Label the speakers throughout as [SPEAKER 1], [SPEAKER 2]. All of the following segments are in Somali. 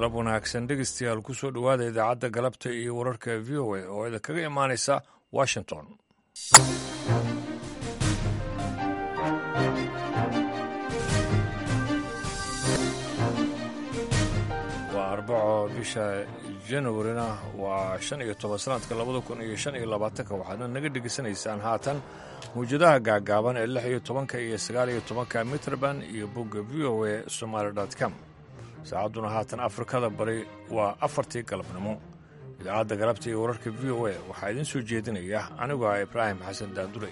[SPEAKER 1] galab wanaagsan dhegeystayaal ku soo dhowaada idaacadda galabta iyo wararka v o a oo idinkaga imaanaysa washington waa arbaco bisha januarina waa shan iyo toban sanadka labada kun iyo shan iyo labaatanka waxaadna naga dhegeysanaysaan haatan mawjadaha gaagaaban ee lix iyo tobanka iyo sagaal iyo tobanka mitrband iyo bogga v o a somaali com saacadduna haatan afrikada bari waa afartii galabnimo idaacadda galabta iyo wararka v o a waxaa idiin soo jeedinaya anigoo ah ibraahim xasan daandure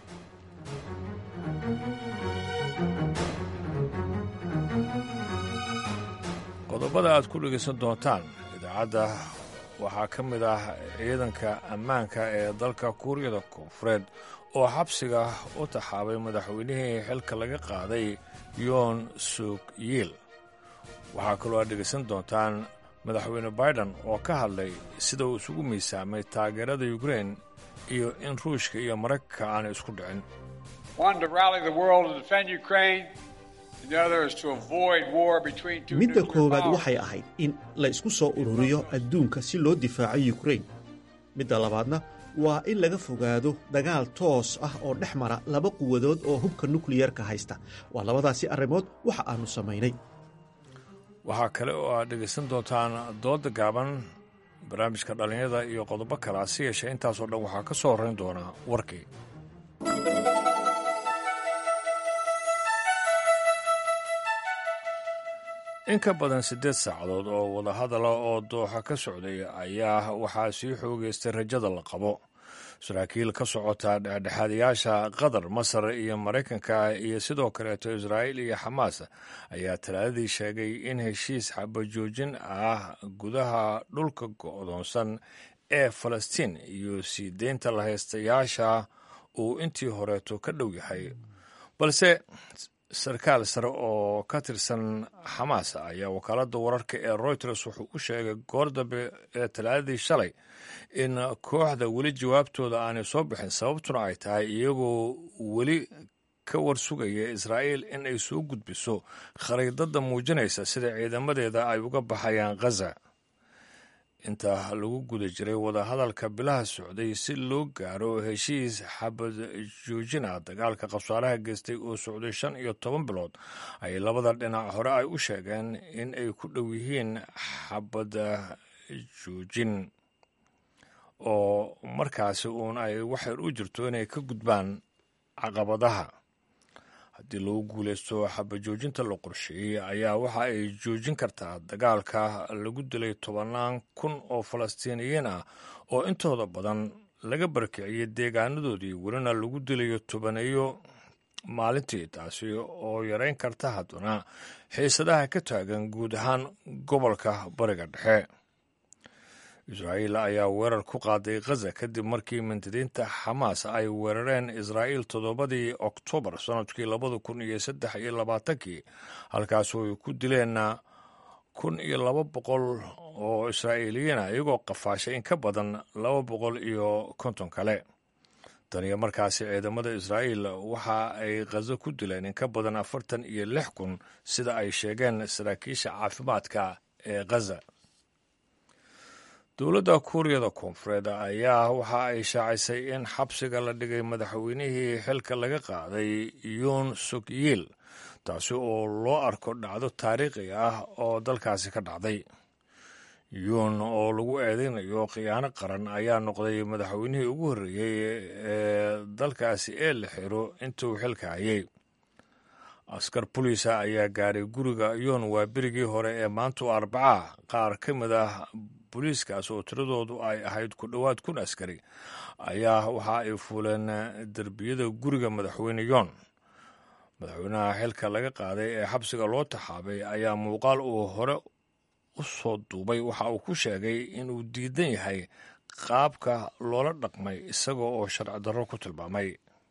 [SPEAKER 1] qodobada aad ku dhegaysan doontaan idaacadda waxaa ka mid ah ciidanka ammaanka ee dalka kuuriyada koonfureed oo xabsiga u taxaabay madaxweynihii xilka laga qaaday yoon suk yiil waxaa kaloo aad dhegaysan doontaan madaxweyne baiden oo ka hadlay sida uu isugu miisaamay taageerada ukrein iyo in ruushka iyo maraykanka aanay isku dhicin
[SPEAKER 2] midda koowaad waxay ahayd in la isku soo ururiyo adduunka si loo difaaco yukrain midda labaadna waa in laga fogaado dagaal toos ah oo dhex mara laba quwadood oo hubka nukliyarka haysta waa labadaasi arrimood waxa aannu samaynay
[SPEAKER 1] waxaa kale oo aad dhegaysan doontaan dooda gaaban barnaamijka dhallinyada iyo qodobo kale hase yeeshee intaasoo dhan waxaa ka soo horrayn doonaa warkii in ka badan siddeed saacadood oo wadahadala oo dooxa ka socday ayaa waxaa sii xoogaystay rajada la qabo saraakiil ka socota dhexdhexaadayaasha qatar masar iyo maraykanka iyo sidoo kaleeto israa'iil iyo xamaas ayaa talaadadii sheegay in heshiis xabajoojin ah gudaha dhulka go'doonsan ee falastiin iyo sii deynta lahaystayaasha uu intii horeeto ka dhow yahay balse sarkaal sare oo ka tirsan xamaas ayaa wakaaladda wararka ee royters wuxuu u sheegay goor dambe ee talaadadii shalay in kooxda weli jawaabtooda aanay soo bixin sababtuna ay tahay iyagoo weli ka warsugaya israa'iil in ay soo gudbiso khariidadda muujinaysa sida ciidamadeeda ay uga baxayaan khaza inta lagu guda jiray wadahadalka bilaha socday si loo gaaro heshiis xabad joojina dagaalka qabsaaraha geystay oo socday shan iyo toban bilood ay labada dhinac hore ay u sheegeen in ay ku dhow yihiin xabad joojin oo markaasi uun ay waxyar u jirto inay ka gudbaan caqabadaha haddii lagu guulaysto xabajoojinta la qorsheeyey ayaa waxa ay joojin kartaa dagaalka lagu dilay tobannaan kun oo falastiiniyiin ah oo intooda badan laga barkiciyey deegaanadoodii welina lagu dilayo tobaneeyo maalintii taasi oo yarayn karta haddana xiisadaha ka taagan guud ahaan gobolka bariga dhexe israa'iil ayaa weerar ku qaaday khaza kadib markii mintidiinta xamaas ay weerareen israa'iil toddobadii oktoobar sannadkii labada kun iyo saddex iyo labaatankii halkaasoo ay ku dileen kun iyo laba boqol oo israa'iiliyiina iyagoo qafaashay in ka badan laba boqol iyo konton kale tan iyo markaasi ciidamada israa'iil waxa ay khazo ku dileen in ka badan afartan iyo lix kun sida ay sheegeen saraakiisha caafimaadka ee khaza dowladda kuuriyada koonfureed ayaa waxa ay shaacisay in xabsiga la dhigay madaxweynihii xilka laga qaaday yuun suk yiil taasi oo loo arko dhacdo taariikhi ah oo dalkaasi ka dhacday yuun oo lagu eedeynayo khiyaano qaran ayaa noqday madaxweynihii ugu horreeyey ee dalkaasi ee la xiro intuu xilka hayay askar boliisa ayaa gaaray guriga yuun waa berigii hore ee maantu arbaca qaar ka mid ah booliiskaas oo tiradoodu ay ahayd ku dhowaad kun askari ayaa waxa ay fuuleen derbiyada guriga madaxweyne yoon madaxweynaha xilka laga qaaday ee xabsiga loo taxaabay ayaa muuqaal uu hore u soo duubay waxa uu ku sheegay inuu diidan yahay qaabka loola dhaqmay isaga oo sharci darro ku tilmaamay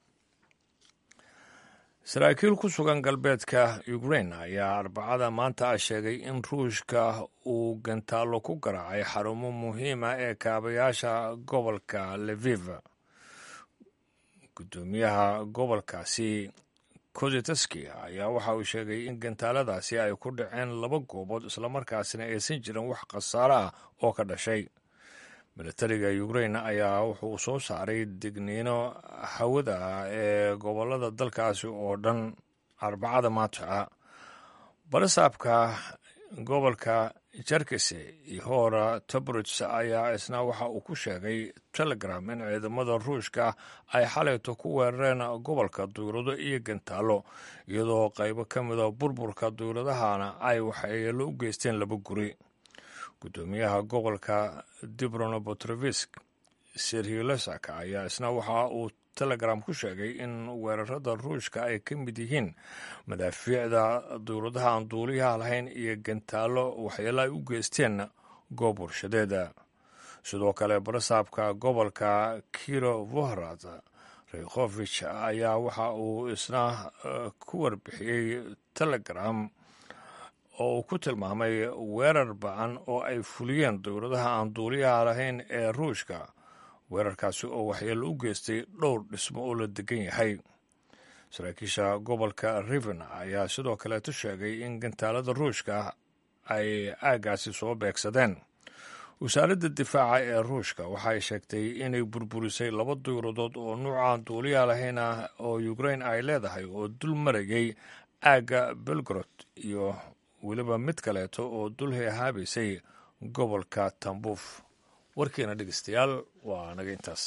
[SPEAKER 1] saraakiil ku sugan galbeedka ukrain ayaa arbacada maanta ah sheegay in ruushka uu gantaallo ku garaacay xarumo muhiima ee kaabayaasha gobolka leviv guddoomiyaha gobolkaasi koziteski ayaa waxa uu sheegay in gantaaladaasi ay ku dhaceen laba goobood islamarkaasina aysan jirin wax khasaaro ah oo ka dhashay militariga ukrain ayaa wuxuu soo saaray digniino hawada ah ee gobolada dalkaasi oo dhan arbacada maanta barasaabka gobolka jarkise ihora tobrits ayaa isna waxa uu ku sheegay telegram in ciidamada ruushka ay xalayto ku weerareen gobolka duyrado iyo gantaalo iyadoo qaybo ka mida burburka duyradahana ay waxyeelo u geysteen laba guri guddoomiyaha gobolka dibrono botrovisk serhilesak ayaa isna waxa uu telegram ku sheegay in weerarada ruushka ay ka mid yihiin madaafiicda dowladaha aan duuliyaha lahayn iyo gantaalo waxyeelo ay u geysteen goob warshadeeda sidoo kale barasaabka gobolka kiro vohrad rekhofich ayaa waxa uu isna ku warbixiyey telegram oo uu ku tilmaamay weerar ba-an oo ay fuliyeen dowladaha aan duuliyaha lahayn ee ruushka weerarkaasi oo waxyeelo u geystay dhowr dhismo oo la degan yahay saraakiisha gobolka riven ayaa sidoo kaleeto sheegay in gantaalada ruushka ay aaggaasi soo beegsadeen wasaaradda difaaca ee ruushka waxay sheegtay inay burburisay laba duyuradood oo nuucaan duuliya lahayn ah oo ukrain ay leedahay oo dul marayay aagga belgrod iyo weliba mid kaleeto oo dul heehaabaysay gobolka tambuuf warkiina dhegeystayaal waa naga intaas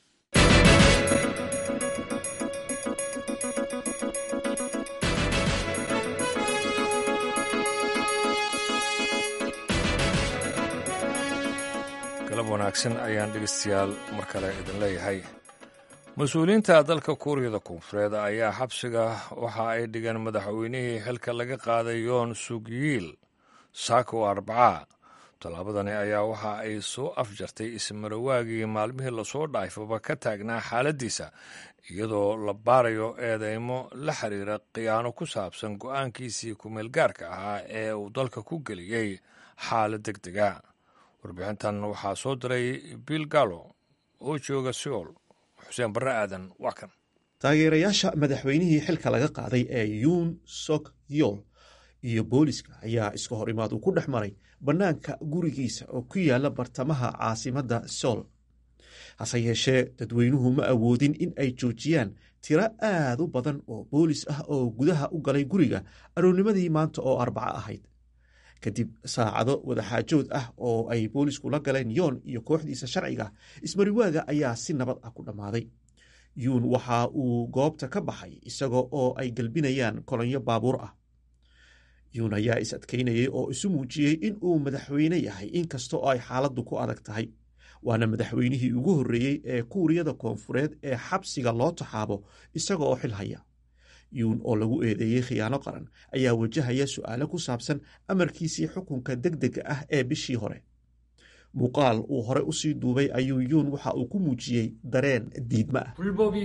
[SPEAKER 1] galab wanaagsan ayaan dhegeystayaal mar kale idin leeyahay mas-uuliyiinta dalka kuuriyada koonfureed ayaa xabsiga waxa ay dhigeen madaxweynihii xilka laga qaaday yoon sugyiil saako arbacaa tallaabadani ayaa waxa ay soo afjartay ismarawaagii maalmihii lasoo dhaafaba ka taagnaa xaaladdiisa iyadoo la baarayo eedeymo la xiriira khiyaano ku saabsan go'aankiisii kumeelgaarka ahaa ee uu dalka ku geliyey xaalad deg dega warbixintan waxaa soo diray bill gallo oo jooga seoul xuseen barre aadan waa kan
[SPEAKER 2] taageerayaasha madaxweynihii xilka laga qaaday ee yuun sok yol iyo booliska ayaa iska hor imaad uu ku dhex maray bannaanka gurigiisa oo ku yaala bartamaha caasimadda sool hase yeeshee dadweynuhu ma awoodin in ay joojiyaan tiro aad u badan oo boolis ah oo gudaha u galay guriga aroornimadii maanta oo arbaco ahayd kadib saacado wadaxaajood ah oo ay boolisku la galeen yoon iyo kooxdiisa sharciga ismariwaaga ayaa si nabad ah ku dhammaaday yuun waxa uu goobta ka baxay isaga oo ay gelbinayaan kolonyo baabuur ah yuun ayaa is adkaynayay oo isu muujiyey in uu madaxweyne yahay inkasta oo ay xaaladdu ku adag tahay waana madaxweynihii ugu horreeyey ee kuuriyada koonfureed ee xabsiga loo taxaabo isaga oo xil haya yuun oo lagu eedeeyey khiyaano qaran ayaa wajahaya su'aalo ku saabsan amarkiisii xukunka deg dega ah ee bishii hore muuqaal uu hore usii duubay ayuu yuun waxa uu ku muujiyey dareen diidma ah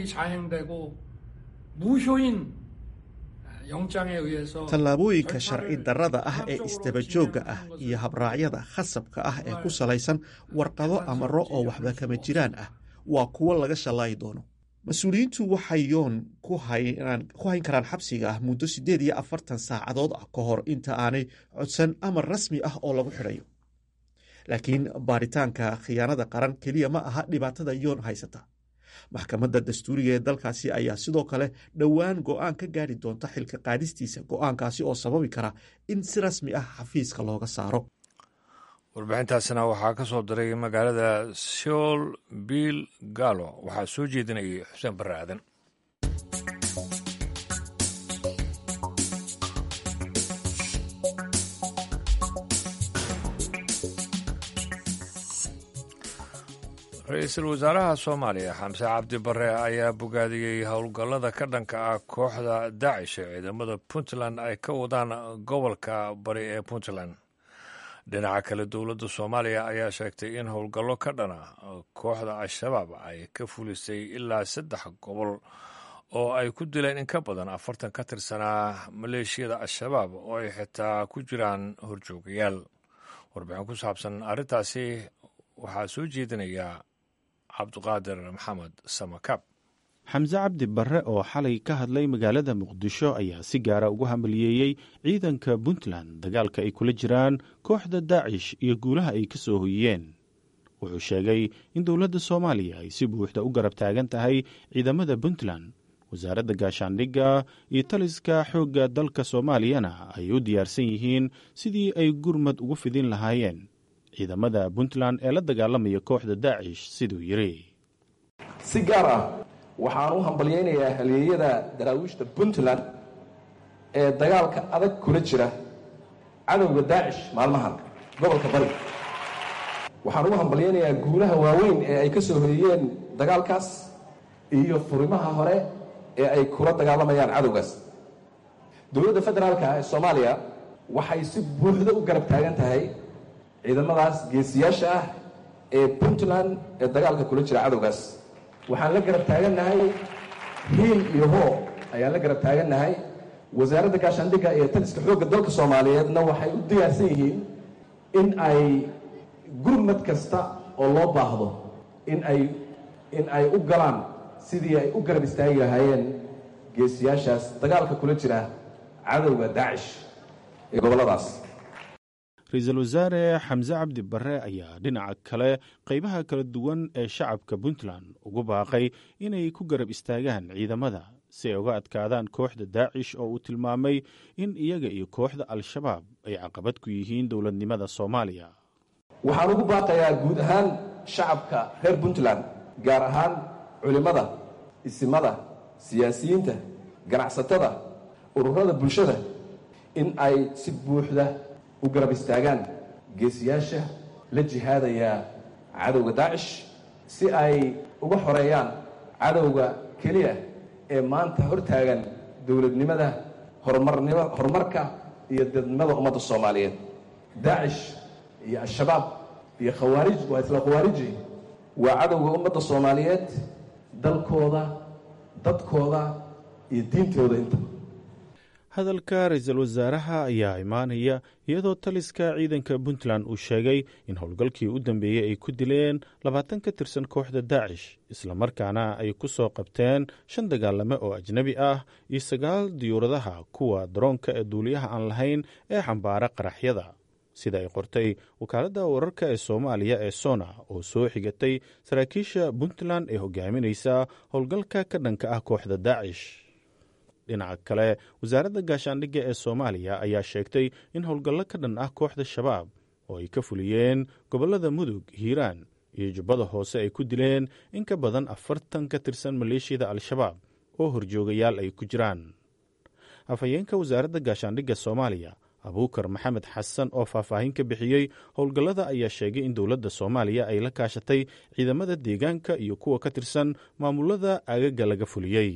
[SPEAKER 2] tallaabooyinka sharci darrada ah ee isdabajoogga ah iyo habraacyada khasabka ah ee ku salaysan warqado amaro oo waxba kama jiraan ah waa kuwo laga shallaayi doono mas-uuliyiintu waxay yoon ku hayn karaan xabsiga ah muddo siddeed iyo afartan saacadood ah ka hor inta aanay codsan amar rasmi ah oo lagu xidhayo laakiin baaritaanka khiyaanada qaran keliya ma aha dhibaatada yoon haysata maxkamadda dastuuriga ee dalkaasi ayaa sidoo kale dhowaan go'aan ka gaari doonta xilka qaadistiisa go'aankaasi oo sababi kara in si rasmi ah xafiiska looga saaro
[SPEAKER 1] warbixintaasina waxaa ka soo diray magaalada seoul bill gallo waxaa soo jeedinayay xuseen barre aadan ra-iisul wasaaraha soomaaliya xamse cabdi bare ayaa bogaadiyey howlgallada ka dhanka ah kooxda daacish ee ciidamada puntland ay ka wadaan gobolka bari ee puntland dhinaca kale dowladda soomaaliya ayaa sheegtay in howlgallo ka dhana kooxda al-shabaab ay ka fulisay ilaa saddex gobol oo ay ku dileen in ka badan afartan ka tirsanaa maleeshiyada al-shabaab oo ay xitaa ku jiraan horjoogayaal warbixin ku saabsan arrintaasi waxaa soo jeedinaya cabdiqaadir maxamed samakab
[SPEAKER 3] xamse cabdi barre oo xalay ka hadlay magaalada muqdisho ayaa si gaara ugu hambaliyeeyey ciidanka puntland dagaalka ay kula jiraan kooxda daacish iyo guulaha ay ka soo hoyiyeen wuxuu sheegay in dowladda soomaaliya ay si buuxda u garab taagan tahay ciidamada puntland wasaaradda gaashaandhigga iyo taliska xoogga dalka soomaaliyana ay u diyaarsan yihiin sidii ay gurmad ugu fidin lahaayeen ciidamada puntland ee la dagaalamaya kooxda daacish siduu yidhi
[SPEAKER 4] si gaar ah waxaan u hambalyaynayaa halyeeyada daraawiishta puntland ee dagaalka adag kula jira cadowga daacish maalmahan gobolka bari waxaan ugu hambalyaynayaa guulaha waaweyn ee ay ka soo hoyiyeen dagaalkaas iyo furimaha hore ee ay kula dagaalamayaan cadowgaas dowladda federaalka ee soomaaliya waxay si buuxda u garab taagan tahay ciidamadaas geesiyaasha ah ee puntland ee dagaalka kula jira cadowgaas waxaan la garab taagannahay hiil iyo hoo ayaan la garab taagannahay wasaaradda gaashaandhigga iyo taliska xoogga dalka soomaaliyeedna waxay u diyaarsan yihiin in ay gurmad kasta oo loo baahdo in ay in ay u galaan sidii ay u garab istaagi lahaayeen geesiyaashaas dagaalka kula jira cadowga daacish ee gobolladaas
[SPEAKER 3] ra-iisul wasaare xamse cabdi barre ayaa dhinaca kale qaybaha kala duwan ee shacabka puntland ugu baaqay inay ku garab istaagaan ciidamada si ay uga adkaadaan kooxda daacish oo uu tilmaamay in iyaga iyo kooxda al-shabaab ay caqabad ku yihiin dowladnimada soomaaliya
[SPEAKER 4] waxaan ugu baaqayaa guud ahaan shacabka reer puntland gaar ahaan culimmada isimada siyaasiyiinta ganacsatada ururada bulshada in ay si buuxda u garab istaagaan geesiyaasha la jihaadaya cadowga daacish si ay uga xoreeyaan cadowga keliya ee maanta hortaagan dowladnimada horumarnimo horumarka iyo dadnimada ummadda soomaaliyeed daacish iyo al-shabaab iyo khawaarij waa isla khawaariji waa cadowga ummadda soomaaliyeed dalkooda dadkooda iyo diintooda inta
[SPEAKER 3] hadalka ra-iisul wasaaraha ayaa imaanaya iyadoo taliska ciidanka puntland uu sheegay in howlgalkii u dambeeyey ay ku dileen labaatan ka tirsan kooxda daacish islamarkaana ay ku soo qabteen shan dagaalame oo ajnebi ah iyo sagaal diyuuradaha kuwa daroonka ee duuliyaha aan lahayn ee xambaara qaraxyada sida ay qortay wakaaladda wararka ee soomaaliya ee sona oo soo xigatay saraakiisha puntland ee hogaaminaysa howlgalka ka dhanka ah kooxda daacish dhinaca kale wasaaradda gaashaandhigga ee soomaaliya ayaa sheegtay in howlgallo ka dhan ah kooxda shabaab oo ay ka fuliyeen gobollada mudug hiiraan iyo jubbada hoose ay ku dileen in ka badan afartan ka tirsan maleeshiyada al-shabaab oo horjoogayaal ay ku jiraan afhayeenka wasaaradda gaashaandhigga soomaaliya abuukar maxamed xasan oo faahfaahin ka bixiyey howlgallada ayaa sheegay in dowladda soomaaliya ay la kaashatay ciidamada deegaanka iyo kuwa ka tirsan maamulada agaga laga fuliyey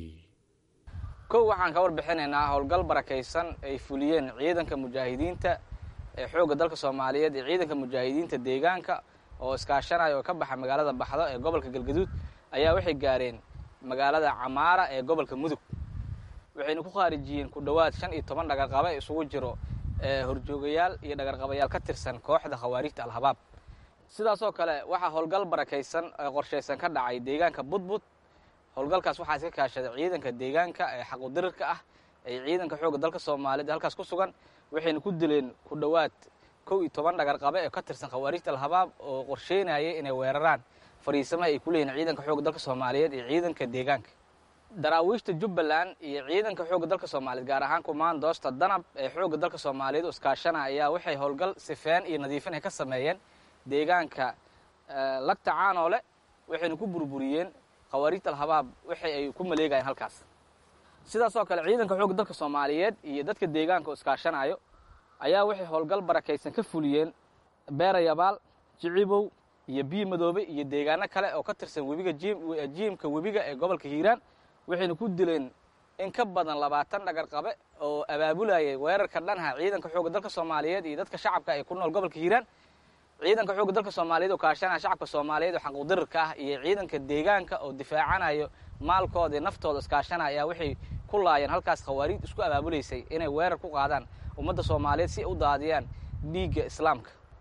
[SPEAKER 5] kow waxaan ka warbixinaynaa howlgal barakaysan ay fuliyeen ciidanka mujaahidiinta ee xoogga dalka soomaaliyeed iyo ciidanka mujaahidiinta deegaanka oo iskaashanaya oo ka baxa magaalada baxdo ee gobolka galgaduud ayaa waxay gaareen magaalada camaara ee gobolka mudug waxayna ku khaarijiyeen ku dhowaad shan iyo toban dhagarqabe isugu jiro horjoogayaal iyo dhagarqabayaal ka tirsan kooxda khawaarijta al-habaab sidaasoo kale waxaa howlgal barakaysan ee qorshaysan ka dhacay deegaanka budbud howlgalkaas waxaa iska kaashaday ciidanka deegaanka ee xaqudirirka ah ee ciidanka xoogga dalka soomaaliyeed halkaas ku sugan waxayna ku dileen ku dhowaad kow iyo toban dhagarqabe ee ka tirsan khawaarijta al-habaab oo qorsheynayay inay weeraraan fariisamaha ay ku leeyihin ciidanka xoogga dalka soomaaliyeed iyo ciidanka deegaanka daraawiishta jubbaland iyo ciidanka xoogga dalka soomaaliyeed gaar ahaan kumaandoosta danab ee xoogga dalka soomaaliyeed iskaashana ayaa waxay howlgal sifeen iyo nadiifin ay ka sameeyeen deegaanka lagta caanoole waxayna ku burburiyeen khawaarijta al-habaab waxay ay ku maleegayeen halkaas sidaasoo kale ciidanka xoogga dalka soomaaliyeed iyo dadka deegaanka oo iskaashanayo ayaa waxay howlgal barakaysan ka fuliyeen beerayabaal jicibow iyo biyo madoobe iyo deegaano kale oo ka tirsan webiga jiimka webiga ee gobolka hiiraan waxayna ku dileen in ka badan labaatan dhagarqabe oo abaabulayay weerarka dhanha ciidanka xoogga dalka soomaaliyeed iyo dadka shacabka ee ku nool gobolka hiiraan ciidanka xoogga dalka soomaaliyeed oo kaashanaya shacabka soomaaliyeed oo xaquudirirka ah iyo ciidanka deegaanka oo difaacanayo maalkooda iyo naftooda iskaashanaya ayaa waxay ku laayeen halkaas khawaariid isku abaabulaysay inay weerar ku qaadaan ummadda soomaaliyeed si ay u daadiyaan dhiigga islaamka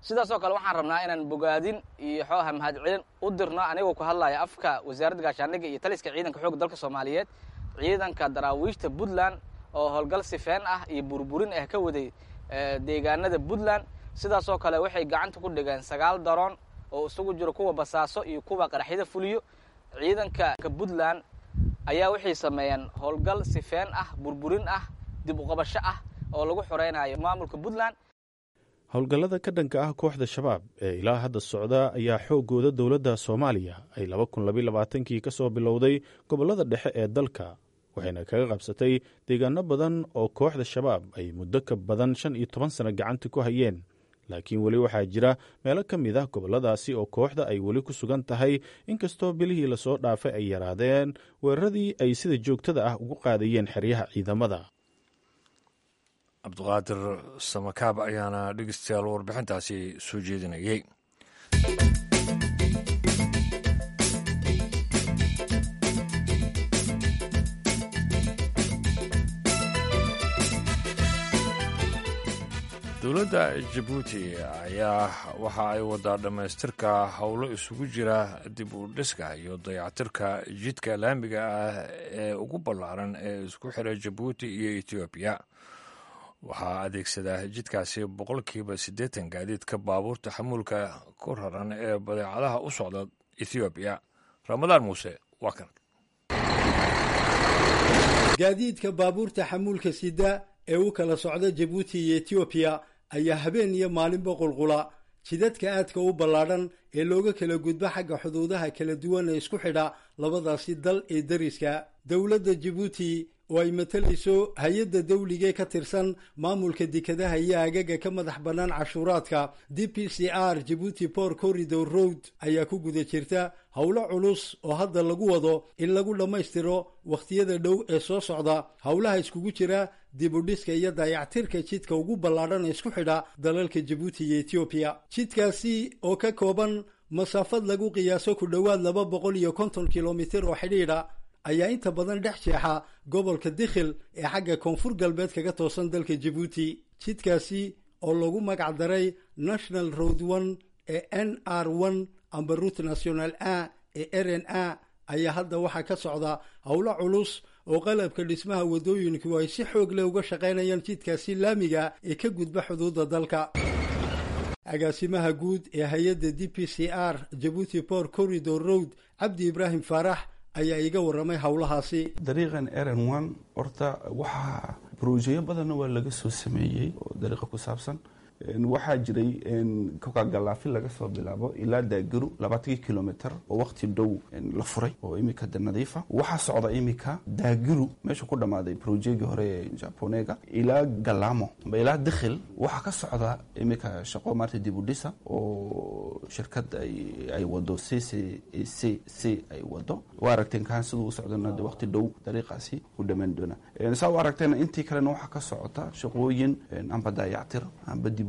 [SPEAKER 5] sidaasoo kale waxaan rabnaa inaan bogaadin iyo xooha mahadcelin u dirno anigoo ku hadlaya afka wasaaradda gaashaandhigga iyo taliska ciidanka xoogga dalka soomaaliyeed ciidanka daraawiishta puntland oo howlgal sifeen ah iyo burburin ah ka waday deegaanada puntland sidaasoo kale waxay gacanta ku dhigeen sagaal daroon oo isugu jiro kuwa basaaso iyo kuwa qaraxyada fuliyo ciidanka puntland ayaa waxay sameeyeen howlgal sifeen ah burburin ah dib uqabasho ah oo lagu xoreynayo maamulka puntland
[SPEAKER 3] howlgallada ka dhanka ah kooxda shabaab ee ilaa hadda socda ayaa xooggooda dowladda soomaaliya ay laba kun labaylabaaatankii ka soo bilowday gobollada dhexe ee dalka waxayna kaga qabsatay deegaano badan oo kooxda shabaab ay muddo ka badan shan iyo toban sano gacanta ku hayeen laakiin weli waxaa jira meelo ka mid ah gobolladaasi oo kooxda ay weli ku sugan tahay inkastoo bilihii lasoo dhaafay ay yaraadeen weeraradii ay sida joogtada ah ugu qaadayeen xeryaha ciidamada
[SPEAKER 1] cabdiqaadir samakaab ayaana dhegeystayaal warbixintaasi soo jeedinayay dowladda jabuuti ayaa waxa ay wadaa dhammaystirka howlo isugu jira dib u dhiska iyo dayactirka jidka laamiga ah ee ugu ballaaran ee isku xira jabuuti iyo etoobiya waxaa adeegsadaa jidkaasi boqolkiiba siddeetan gaadiidka baabuurta xamuulka ku raran ee badeecadaha u socda ethoobiya ramadaan muuse waa kan
[SPEAKER 6] gaadiidka baabuurta xamuulka sida ee u kala socda jabuuti iyo etoobiya ayaa habeen iyo maalinba qulqula jidadka aadka u ballaadhan ee looga kala gudbo xagga xuduudaha kala duwan ee isku xidha labadaasi dal ee dariska dowladda jabuuti oo ay matalayso hay-adda dawligee ka tirsan maamulka dekadaha iyo agaga ka madax bannaan cashuuraadka d p c r jabuuti port corridor road ayaa ku guda jirta howlo culus oo hadda lagu wado in lagu dhammaystiro wakhtiyada dhow ee soo socda howlaha iskugu jira dibudhiska iyo dayactirka jidka ugu ballaadhan ee isku xidha dalalka jabuuti iyo etoobiya jidkaasi oo ka kooban masaafad lagu qiyaaso ku dhowaad laba boqol iyo konton kilomitir oo xidhiidha ayaa inta badan dhex jeexa gobolka dikhil ee xagga koonfur galbeed kaga toosan dalka jabuuti jidkaasi oo lagu magac daray national road one ee n r one amba route national a ee r n a ayaa hadda waxaa ka socda howlo culus oo qalabka dhismaha waddooyinku ay si xoog leh uga shaqaynayaan jidkaasi laamiga ee ka gudba xuduudda dalka agaasimaha guud ee hay-adda d p c r jabuuti port corridor road cabdi ibraahim faarax ayaa iga warramay howlahaasi
[SPEAKER 7] dariiqan eran one horta waxaa brojeyo badanna waa laga soo sameeyey oo dariiqa ku saabsan waxaa jiray kokagalaafi laga soo bilaabo ilaa daagiru labaatankii kilomitr oo waqti dhow la furay oo imika de nadiifa waxaa socda imika daagiru meesha ku dhammaaday brojegii hore ee japonega ilaa galamo amba ilaa dikhil waxaa ka socda imika shaqo maarta dibudhisa oo shirkad ay wado c c c c ay wado waa aragteen kaan siduu u socdana de waqti dhow dariiqaasi u dhammaan doona saa u aragteena intii kalena waxaa ka socota shaqooyin amba daayactir amba dib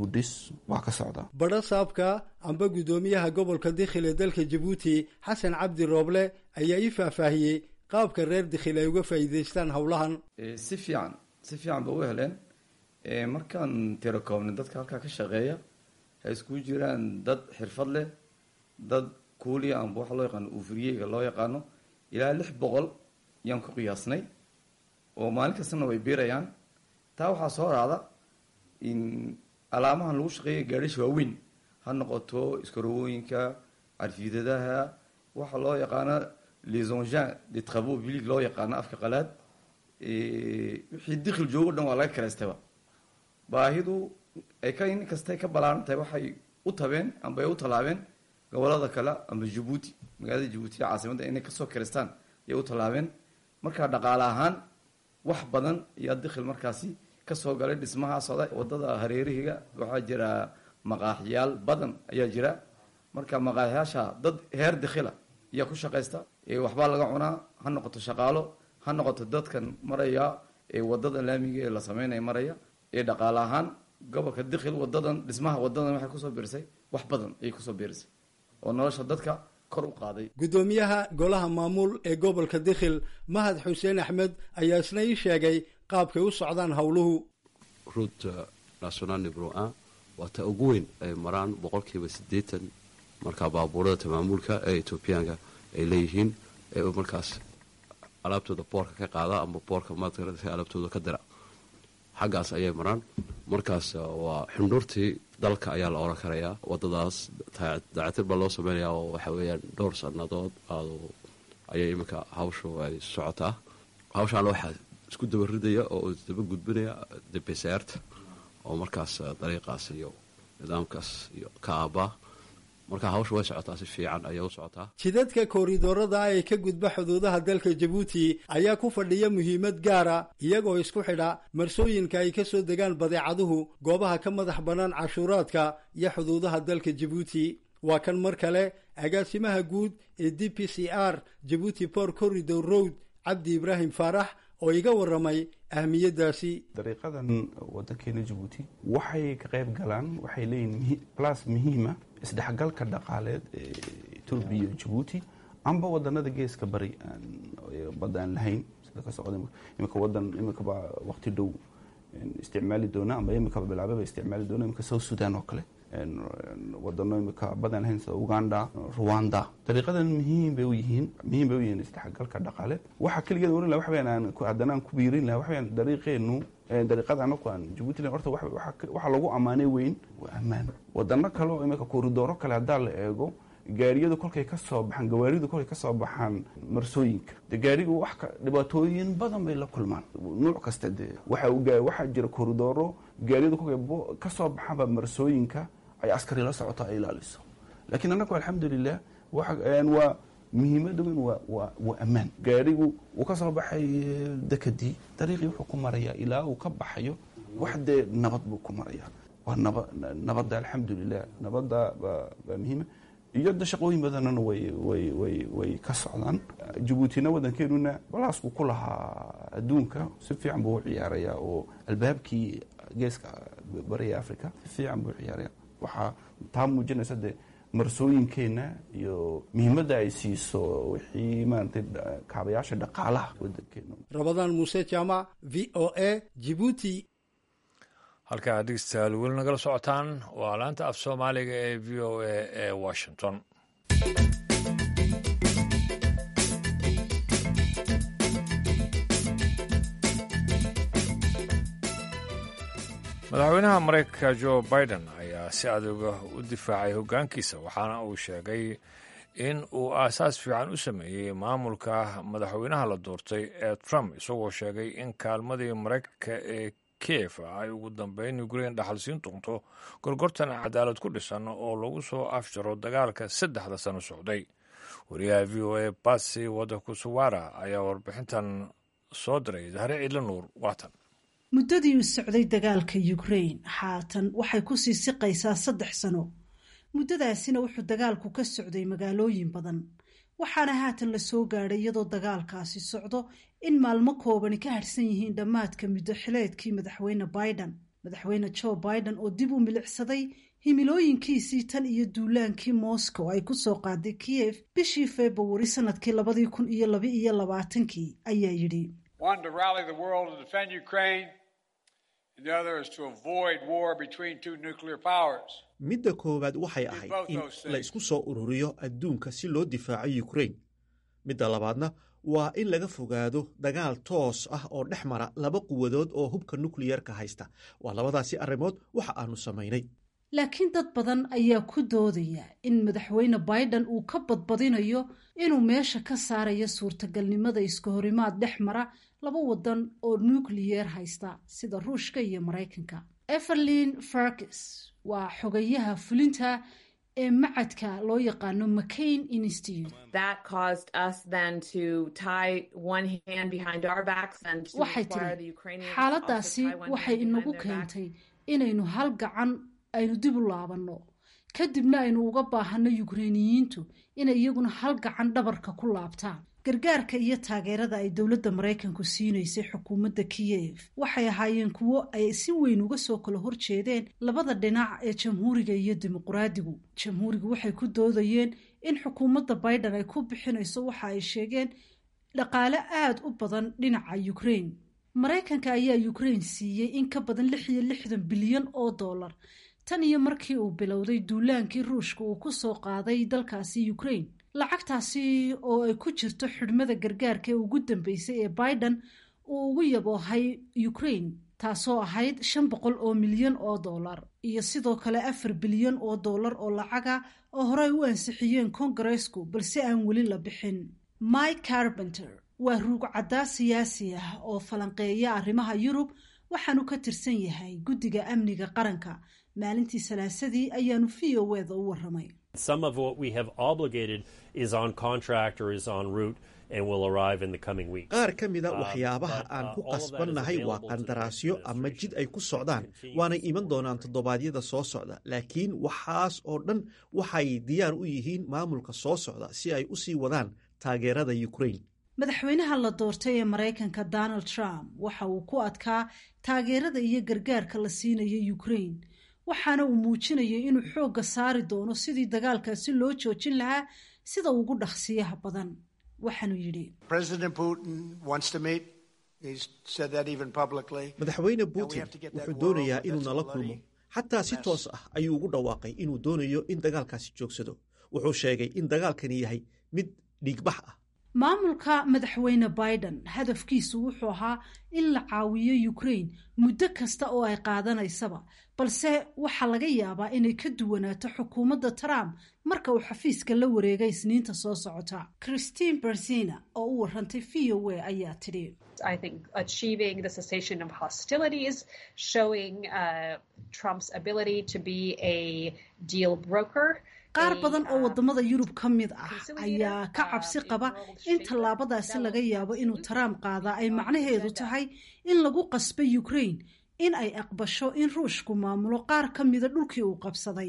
[SPEAKER 6] badho saabka amba guddoomiyaha gobolka dikhil ee dalka jabuuti xasan cabdi rooble ayaa ii faahfaahiyey qaabka reer dikhil ay uga faa'iidaystaan howlahan
[SPEAKER 8] si fiican si fiican ba u heleen markaan tiro koobnay dadka halkaa ka shaqeeya ay iskugu jiraan dad xirfad leh dad kuuliya amba waxa loo yaqaano uufuriyeyga loo yaqaano ilaa lix boqol yaan ku qiyaasnay oo maalin kastana way biirayaan taa waxaa soo raacda in alaamahan lagu shaqeeya gaadhisha waaweyn ha noqoto iskarowooyinka carfiidadaha waxa loo yaqaano les engins de travaux publics loo yaqaano afka qalaad wixii dikhil joogo dhan waa laga karaystaba baahidu ay ka in kastay ka ballaaran tahay waxay u tabeen amba ay u tallaabeen gobolada kale amba jabuuti magaalada jabuuti ee caasimadda inay kasoo karaystaan ayay u tallaabeen markaa dhaqaale ahaan wax badan ayaa dikhil markaasi kasoo galay dhismaha socda wadada hareerihiga waxaa jira maqaaxyaal badan ayaa jira marka maqaaxyaasha dad heer dikhila ayaa ku shaqaysta waxbaa laga cunaa ha noqoto shaqaalo ha noqoto dadkan maraya ee wadada laamiga ee la sameynaya maraya ee dhaqaale ahaan gobolka dikhil wadadan dhismaha wadadan waxay kusoo biirisay wax badan ayay kusoo biirisay oo nolosha dadka kor u qaaday
[SPEAKER 6] guddoomiyaha golaha maamuul ee gobolka dikhil mahad xuseen axmed ayaa isna ii sheegay qaabkay u socdaan howluhu
[SPEAKER 9] route national nibro un waa ta ugu weyn ay maraan boqolkiiba siddeetan markaa baabuurada tamaamuulka ee etoobiyaanka ay leeyihiin ee markaas alaabtooda boorka ka qaada ama boorka maadka alaabtooda ka dira xaggaas ayay maraan markaas waa xundhuurtii dalka ayaa la oran karayaa wadadaas daacatir baa loo sameynaya oo waxa weeyaan dhowr sannadood ayay iminka hawshu ay socotaa hawshaana waxaa isku daba ridaya oo isdaba gudbinaya debesaarta oo markaas dariiqaas iyo nidaamkaas iyo ka aabaa marka hawsha way socotaa si fiican ayay u socotaa
[SPEAKER 6] jidadka kooridoorada ee ka gudba xuduudaha dalka jabuuti ayaa ku fadhiya muhiimad gaara iyagoo isku xidha marsooyinka ay ka soo degaan badeecaduhu goobaha ka madax bannaan cashuuraadka iyo xuduudaha dalka jabuuti waa kan mar kale agaasimaha guud ee d p c r jabuuti port corridor road cabdi ibraahim faarax oo iga warramay ahmiyaddaasi
[SPEAKER 7] dariiqadan wadankeena jabuuti waxay ka qayb galaan waxay leeyihin blas muhiima isdhexgalka dhaqaaleed ee etoobiya iyo jabuuti amba wadanada geeska bari badda aan lahayn sida ka socda iminka wadan iminkaba waqti dhow isticmaali doona amba iminkaba bilaababa isticmaali doona iminka south sudan oo kale wadano imika badan lahayn sida uganda rwanda dariiqadan muhiim bay u yihiin muhiim bay u yihiin isdhexgalka dhaqaaleed waxaa keligeed oran laha waxa weyaan aan haddana aan ku biirin laha waxa weyaan dariiqeenu dariiqada anaku aan jabuuti lahayn horta waxaa lagu ammaanay weyn waa ammaan wadano kale oo imika kooridooro kale haddaa la eego gaariyadu kolkay ka soo baxaan gawaaridu kolkay ka soo baxaan marsooyinka de gaarigu wax dhibaatooyin badan bay la kulmaan nuuc kasta dee waxaa jira kooridooro gaariyadu kolkay ka soo baxaanba marsooyinka ay askari la socoto ay ilaaliso laakiin annagu alxamdulilah waa muhiimada weyn waa ammaan gaarigu uu ka soo baxay dekadii dariiqii wuxuu ku marayaa ilaa uu ka baxayo wax dee nabad buu ku marayaa waa naba nabadda alxamdulilah nabadda baa muhiima iyo da shaqooyin badanana way way way way ka socdaan jabuutina wadankeenuna balaasku ku lahaa adduunka si fiican buu u ciyaarayaa oo albaabkii geeska bariga africa si fiican buu u ciyaaraya waxaa taa muujinaysa dee marsooyinkeenna iyo muhiimadda ay siiso wixii maaragtay kaabayaasha dhaqaalaha wadankeena
[SPEAKER 6] rabadaan muuse jaamac v o a jibuuti
[SPEAKER 1] halkaa dhegeystayaal weli nagala socotaan waa laanta af soomaaliga ee v o a ee washington madaxweynaha maraykanka jo biden ayaa si aduga u difaacay hoggaankiisa waxaana uu sheegay in uu aasaas fiican u sameeyey maamulka madaxweynaha la doortay ee trump isagoo sheegay in kaalmadii maraykanka ee kiev ay ugu dambeyn ukrain dhaxal siin doonto gorgortan cadaalad ku dhisan oo lagu soo afjaro dagaalka saddexda sano socday wariyaha v o a batsi wadakusuwara ayaa warbixintan soo diray zahre ciidla nuur waatan
[SPEAKER 10] muddadii uu socday dagaalka ukrain haatan waxay ku sii siqaysaa saddex sano muddadaasina wuxuu dagaalku ka socday magaalooyin badan waxaana haatan la soo gaadhay iyadoo dagaalkaasi socdo in maalmo koobani ka harhsan yihiin dhammaadka muddo xileedkii madaxweyne biden madaxweyne joe biden oo dib u milicsaday himilooyinkiisii tan iyo duulaankii moscow ay ku soo qaaday kiev bishii februari sanadkii labadii kun iyo laba iyo labaatankii ayaa yidhi
[SPEAKER 2] midda koowaad waxay ahayd in la isku soo ururiyo adduunka si loo difaaco yukrain midda labaadna waa in laga fogaado dagaal toos ah oo dhex mara laba quwadood oo hubka nukliyerka haysta waa labadaasi arrimood waxa aanu samaynay
[SPEAKER 10] laakiin dad badan ayaa ku doodaya in madaxweyne biden uu ka badbadinayo inuu meesha ka saarayo suurtagalnimada iska horimaad dhex mara laba wadan oo nukliyeer haysta sida ruushka iyo maraykanka everlin farkis waa xogayaha fulinta ee macadka loo yaqaano mccain institute waxay tiri xaaladaasi waxay inagu keentay inaynu hal gacan aynu dib u laabanno kadibna aynu uga baahanno yukreiniyiintu inay iyaguna hal gacan dhabarka ku laabtaan gargaarka iyo taageerada ay dowladda maraykanku siinaysay xukuumadda kiyev waxay ahaayeen kuwo ay si weyn uga soo kala horjeedeen labada dhinac ee jamhuuriga iyo dimuqraadigu jamhuurigu waxay ku doodayeen in xukuumadda biden ay ku bixinayso waxa ay sheegeen dhaqaale aada u badan dhinaca ukrain maraykanka ayaa ukrain siiyey in ka badan lix iyo lixdan bilyan oo dollar tan iyo markii uu bilowday duulaankii ruushka uu ku soo qaaday dalkaasi ukraine lacagtaasi oo ay ku jirto xidhmada gargaarka ee ugu dambeysay ee biden uu ugu yaboohay ukraine taasoo ahayd shan boqol oo milyan oo dollar iyo sidoo kale afar bilyan oo dollar oo lacaga oo horey u ansixiyeen kongareesku balse aan weli la bixin mike carbenter waa ruug caddaa siyaasi ah oo falanqeeya arrimaha yurub waxaanu ka tirsan yahay guddiga amniga qaranka maalintii salaasadii ayaanu v o eda u waramay
[SPEAKER 2] qaar ka mida waxyaabaha aan ku qasbannahay waa qandaraasyo ama jid ay ku socdaan waanay iman doonaan toddobaadyada soo socda laakiin waxaas oo dhan waxay diyaar u yihiin maamulka soo socda si ay u sii wadaan taageerada ukraine
[SPEAKER 10] madaxweynaha la doortay ee maraykanka donald trump waxa uu ku adkaa taageerada iyo gargaarka la siinayo ukraine waxaana uu muujinayay inuu xoogga saari doono sidii dagaalkaasi loo joojin lahaa sida ugu dhaqsiyaha badan waxaanuu yidhi
[SPEAKER 2] madaxweyne putin wuxuu doonayaa inuu nala kulmo xataa si toos ah ayuu ugu dhawaaqay inuu doonayo in dagaalkaasi joogsado wuxuu sheegay in dagaalkani yahay mid dhiigbax ah
[SPEAKER 10] maamulka madaxweyne biden hadafkiisu wuxuu ahaa in la caawiyo ukraine muddo kasta oo ay qaadanaysaba balse waxaa laga yaabaa inay ka duwanaato xukuumadda trump marka uu xafiiska la wareegay isniinta soo socota christine berzina oo u warantay v o a ayaa tidhi qaar badan oo wadamada yurub ka mid ah ayaa ka cabsi qaba in tallaabadaasi laga yaabo inuu trump qaadaa ay macnaheedu tahay in lagu qasbay ukraine in ay aqbasho in ruushku maamulo qaar ka mida dhulkii uu qabsaday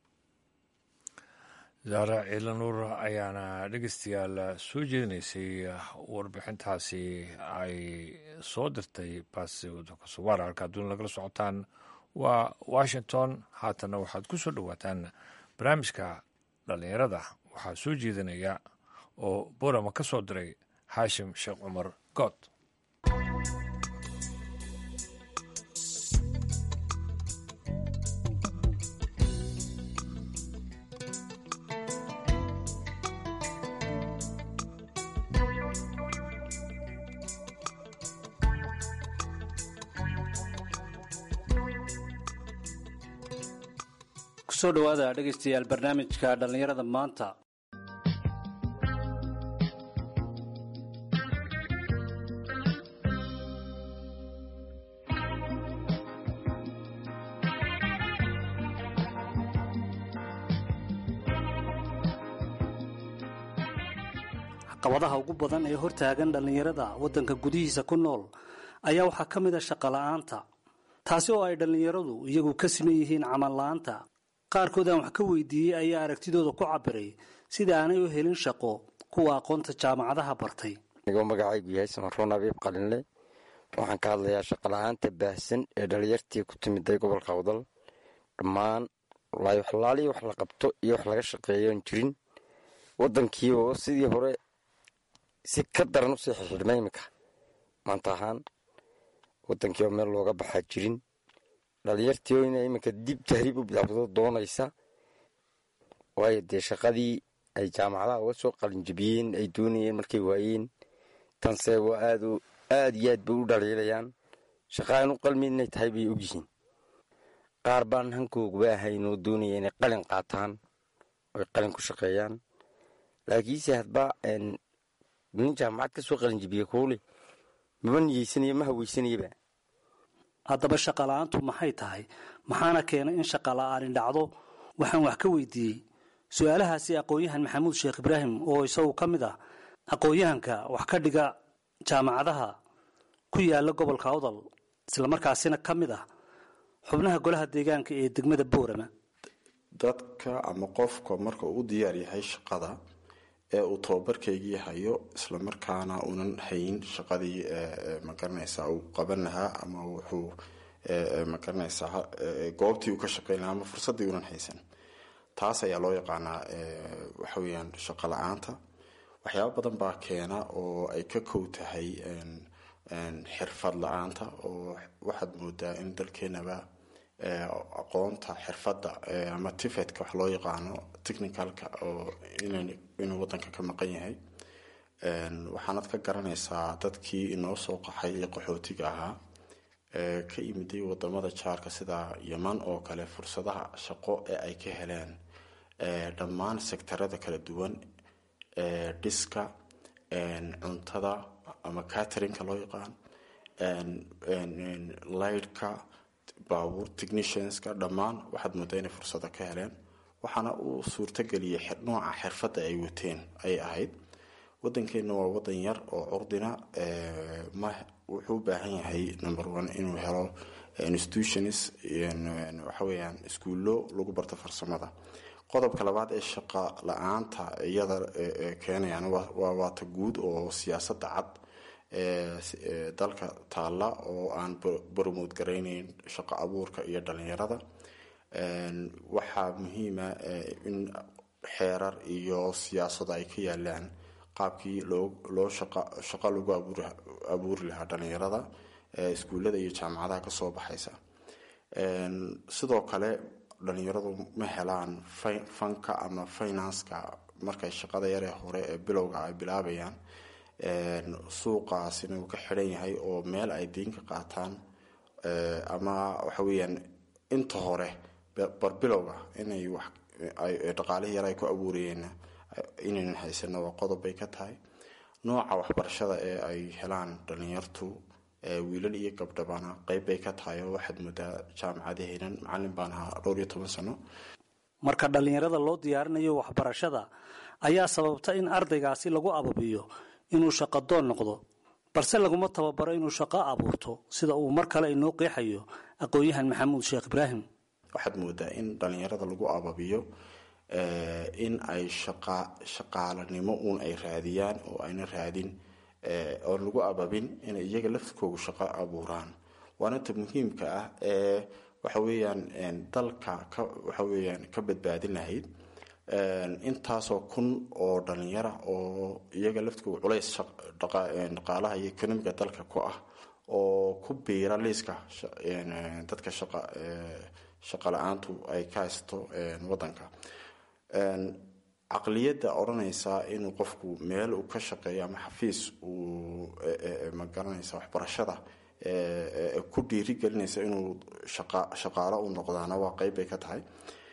[SPEAKER 1] zaara ciilanuur ayaana dhegeystayaal soo jeedinaysay warbixintaasi ay soo dirtay baasiwar halka adduun lagala socotaan waa washington haatana waxaad ku soo dhowaataan barnaamijka dhallinyarada waxaa soo jeedinaya oo borama ka soo diray xaashim sheekh cumar good
[SPEAKER 11] kusoo dhowaada dhegaystayaal barnaamijka dhallinyarada maanta caqabadaha ugu badan ee hortaagan dhallinyarada waddanka gudihiisa ku nool ayaa waxaa ka mid a shaqola'aanta taasi oo ay dhallinyaradu iyagu ka siman yihiin camal la'aanta qaarkood aan wax ka weydiiyey ayaa aragtidooda ku cabiray sida aanay u helin shaqo kuwa aqoonta jaamacadaha bartay
[SPEAKER 12] anigoo magacaygu yahay samaroon abiib qalinle waxaan ka hadlayaa shaqola'aanta baahsan ee dhalinyartii ku timiday gobolka awdal dhammaan walaahi waxlaaliii wax la qabto iyo wax laga shaqeeyoon jirin waddankii oo sidii hore si ka daran usii xixidhma iminka maanta ahaan waddankii oo meel looga baxaa jirin dhalinyartii oo ina iminka dib tahriib u bilaabdo doonaysa waayo dee shaqadii ay jaamacadaha uga soo qalinjibiyeen ay doonayeen markay waayeen tanse waa aad aad iyo aad bay u dhaliilayaan shaqa aan u qalmin inay tahay bay ogyihiin qaar baan hankooguba ahayn oo doonaya inay qalin qaataan oy qalin ku shaqeeyaan laakiinse hadba nin jaamacad ka soo qalinjibiye kuule maba niyeysanayo ma haweysanayaba
[SPEAKER 11] haddaba shaqola'aantu maxay tahay maxaana keenay in shaqola'aani dhacdo waxaan wax ka weydiiyey su-aalahaasi aqoon-yahan maxamuud sheekh ibraahim oo isagu ka mid ah aqoon-yahanka wax ka dhiga jaamacadaha ku yaala gobolka awdal islamarkaasina ka mid ah xubnaha golaha deegaanka ee degmada boorama
[SPEAKER 13] dadka ama qofka marka uu diyaar yahay shaqada ee uu tababarkaygii hayo islamarkaana uunan hayn shaqadii magaranaysaa uu qaban lahaa ama wuxuu magaranaysaa goobtii uu ka shaqeyn lahaa ama fursaddii uunan haysan taas ayaa loo yaqaanaa waxa weyaan shaqo la-aanta waxyaaba badan baa keena oo ay ka kow tahay xirfad la-aanta oo waxaad moodaa in dalkeenaba aqoonta xirfadda ama tifetka wax loo yaqaano technicalka oo inuu wadanka ka maqan yahay waxaanad ka garanaysaa dadkii inoo soo qaxay ee qaxootiga ahaa ka yimiday wadamada jaarka sida yeman oo kale fursadaha shaqo ee ay ka heleen dhammaan sektarada kala duwan dhiska cuntada ama caterinka loo yaqaan lightka baabuur technicianska dhammaan waxaad moodaa inay fursado ka heleen waxaana uu suurtageliyay nooca xirfadda ay wateen ay ahayd wadankeena waa wadan yar oo curdina wuxuu u baahan yahay number one inuu helo institutions waxaweyaan iskuullo lagu barto farsamada qodobka labaad ee shaqa la-aanta iyada keenayaan waa waata guud oo siyaasadda cad ee dalka taalla oo aan bromood garayneyn shaqo abuurka iyo dhalinyarada waxaa muhiima in xeerar iyo siyaasado ay ka yaalaan qaabkii loo shaqo lagu abuuri lahaa dhalinyarada iskuullada iyo jaamacadaha kasoo baxaysa sidoo kale dhalinyaradu ma helaan fanka ama financeka markay shaqada yaree hore ee bilowga ay bilaabayaan suuqaasina uu ka xidhan yahay oo meel ay diin ka qaataan ama waxa weeyaan inta hore barbilowga inay wax dhaqaalihii yar ay ku abuurayeen inaynan haysano waa qodob bay ka tahay nooca waxbarashada ee ay helaan dhalinyartu wiilal iyo gabdhabana qeyb bay ka tahay oo waxaad moodaa jaamacadaheenan macalin baan ahaa dhowr iyo toban sano
[SPEAKER 11] marka dhallinyarada loo diyaarinayo waxbarashada ayaa sababta in ardaygaasi lagu ababiyo inuu shaqadoon noqdo balse laguma tababaro inuu shaqo abuurto sida uu mar kale inoo qeexayo aqoon-yahan maxamuud sheekh ibraahim
[SPEAKER 13] waxaad moodaa in dhalinyarada lagu ababiyo in ay shaqa shaqaalanimo uun ay raadiyaan oo ayna raadin oon lagu ababin inay iyaga laftkoogu shaqo abuuraan waana ta muhiimka ah ee waxa weeyaan dalka ka waxa weeyaan ka badbaadin lahayd intaasoo kun oo dhalinyara oo iyaga laftkooga culays dhaqaalaha iyo economiga dalka ku ah oo ku biira liiska dadka shaqa shaqa la-aantu ay ka haysato wadanka caqliyadda odhanaysa inuu qofku meel uu ka shaqeeyo ama xafiis uu magaranaysa waxbarashada ku dhiirigelinaysa inuu shaqaalo u noqdaana waa qeyb bay ka tahay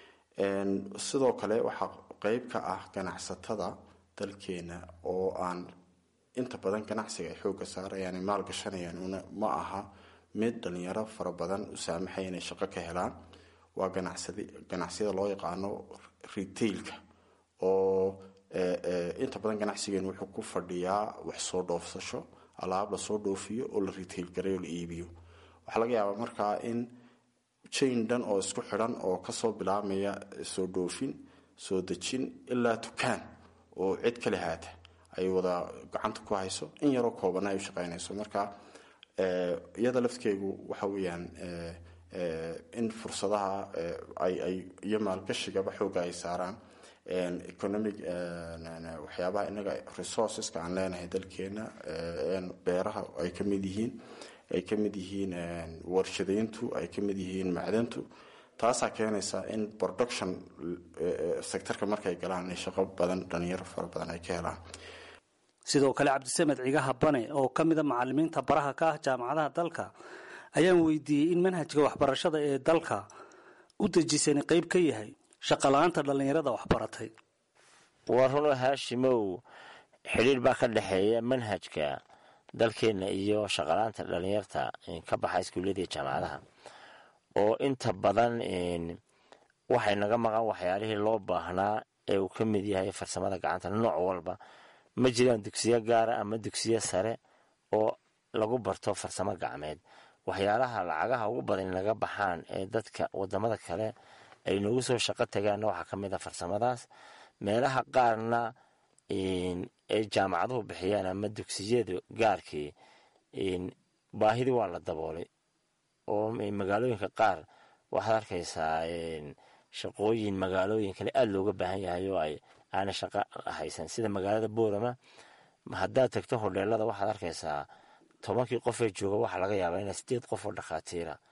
[SPEAKER 13] sidoo kale waxaa qeyb ka ah ganacsatada dalkeena oo aan inta badan ganacsiga ay xooga saarayaan maal gashanayaan ma aha mid dhalinyaro fara badan u saamaxaya inay shaqo ka helaan waa ganacsiyada loo yaqaano retailka oo inta badan ganacsigeen wuxuu ku fadhiyaa wax soo dhoofsasho alaab lasoo dhoofiyo oo la retail garay oo la iibiyo waxaa laga yaabaa markaa in jain dhan oo isku xidhan oo kasoo bilaabmaya soo dhoofin soo dejin ilaa dukaan oo cid kale haata ay wada gacanta ku hayso in yaroo koobana ay u shaqeynayso marka iyada laftkeygu waxa weeyaan in fursadaha ay iyo maalgashigaba xooga ay saaraan economic waxyaabaha inaga resourceska aan leenahay dalkeena beeraha ay ka mid yihiin ay ka mid yihiin warshadayntu ay ka mid yihiin macdantu taasaa keenaysa in production sectorka markay galaan in shaqo badan dhalinyaro fara badan ay ka helaan
[SPEAKER 11] sidoo kale cabdisamed cigaha bane oo ka mida macalimiinta baraha ka ah jaamacadaha dalka ayaan weydiiyey in manhajka waxbarashada ee dalka u dejisani qeyb ka yahay shaqala-aanta dhallinyarada waxbaratay
[SPEAKER 14] waa runoo haashimow xidhiir baa ka dhexeeya manhajka dalkeenna iyo shaqala-aanta dhallinyarta ka baxa iskuullada iyo jaamacadaha oo inta badan waxay naga maqan waxyaalihii loo baahnaa ee uu ka mid yahay farsamada gacanta nooc walba ma jiraan dugsiyo gaara ama dugsiyo sare oo lagu barto farsamo gacmeed waxyaalaha lacagaha ugu badan naga baxaan ee dadka wadamada kale ay noogu soo shaqo tagaanna waxaa ka mid a farsamadaas meelaha qaarna ay jaamacaduhu bixiyaan ama dugsiyada gaarkii baahidii waa la daboolay oo magaalooyinka qaar waxaad arkaysaa shaqooyin magaalooyin kale aada looga baahan yahay oo ay aana shaqo haysan sida magaalada boorama haddaad tagto hodheelada waxaad arkaysaa tobankii qofee jooga waxaa laga yaabaa ina sideed qof oo dhakhaatiira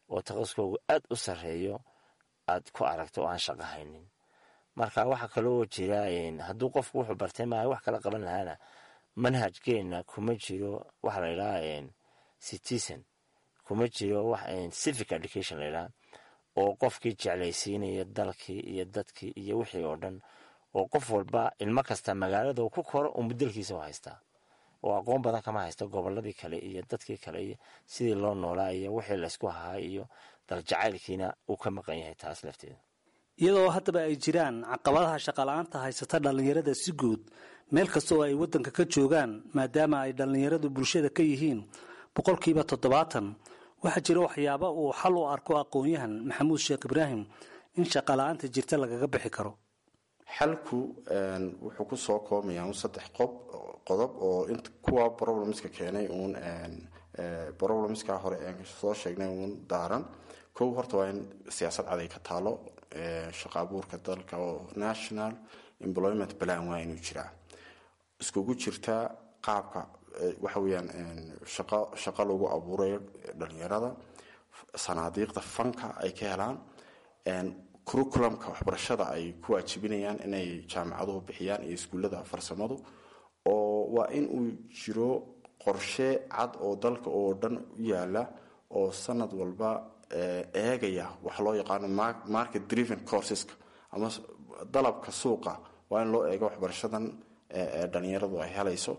[SPEAKER 14] oo takhasuskoogu aad u sarreeyo aad ku aragto oo aan shaqo haynin marka waxaa kaloo jira hadduu qofku wuxuu bartay maaha wax kala qaban lahaana manhajkeenna kuma jiro waxa la ydhaha citizen kuma jiro civic education la ydhaha oo qofkii jeclaysiinaya dalkii iyo dadkii iyo wixii oo dhan oo qof walba ilmo kasta magaalada ku koro uu mudelkiisa u haystaa oo aqoon badan kama haysto goboladii kale iyo dadkii kale iyo sidii loo noolaa iyo wixii laysku hahaa iyo daljacaylkiina uu ka maqan yahay taas lafteeda
[SPEAKER 11] iyadoo haddaba ay jiraan caqabadaha shaqala-aanta haysata dhallinyarada si guud meel kasta oo ay waddanka ka joogaan maadaama ay dhallinyaradu bulshada ka yihiin boqolkiiba toddobaatan waxaa jira waxyaaba uu xal u arko aqoon-yahan maxamuud sheekh ibraahim in shaqala-aanta jirta lagaga bixi karo
[SPEAKER 13] xalku wuxuu ku soo koomayaa un saddex qob qodob oo kuwa problemska keenay uun problemska hore aan soo sheegnay uun daaran kow horta waa in siyaasad caday ka taalo shaqa abuurka dalka oo national employment plan waa inuu jiraa iskugu jirtaa qaabka waxa weeyaan shaqo shaqo lagu abuurayo dhalinyarada sanaadiiqda fanka ay ka helaan curriculumka waxbarashada ay ku waajibinayaan inay jaamacaduhu bixiyaan iyo iskuullada farsamadu oo waa in uu jiro qorshe cad oo dalka oo dhan u yaala oo sanad walba eegaya waxa loo yaqaano market driven courseska ama dalabka suuqa waa in loo eego waxbarashadan dhalinyaradu ay helayso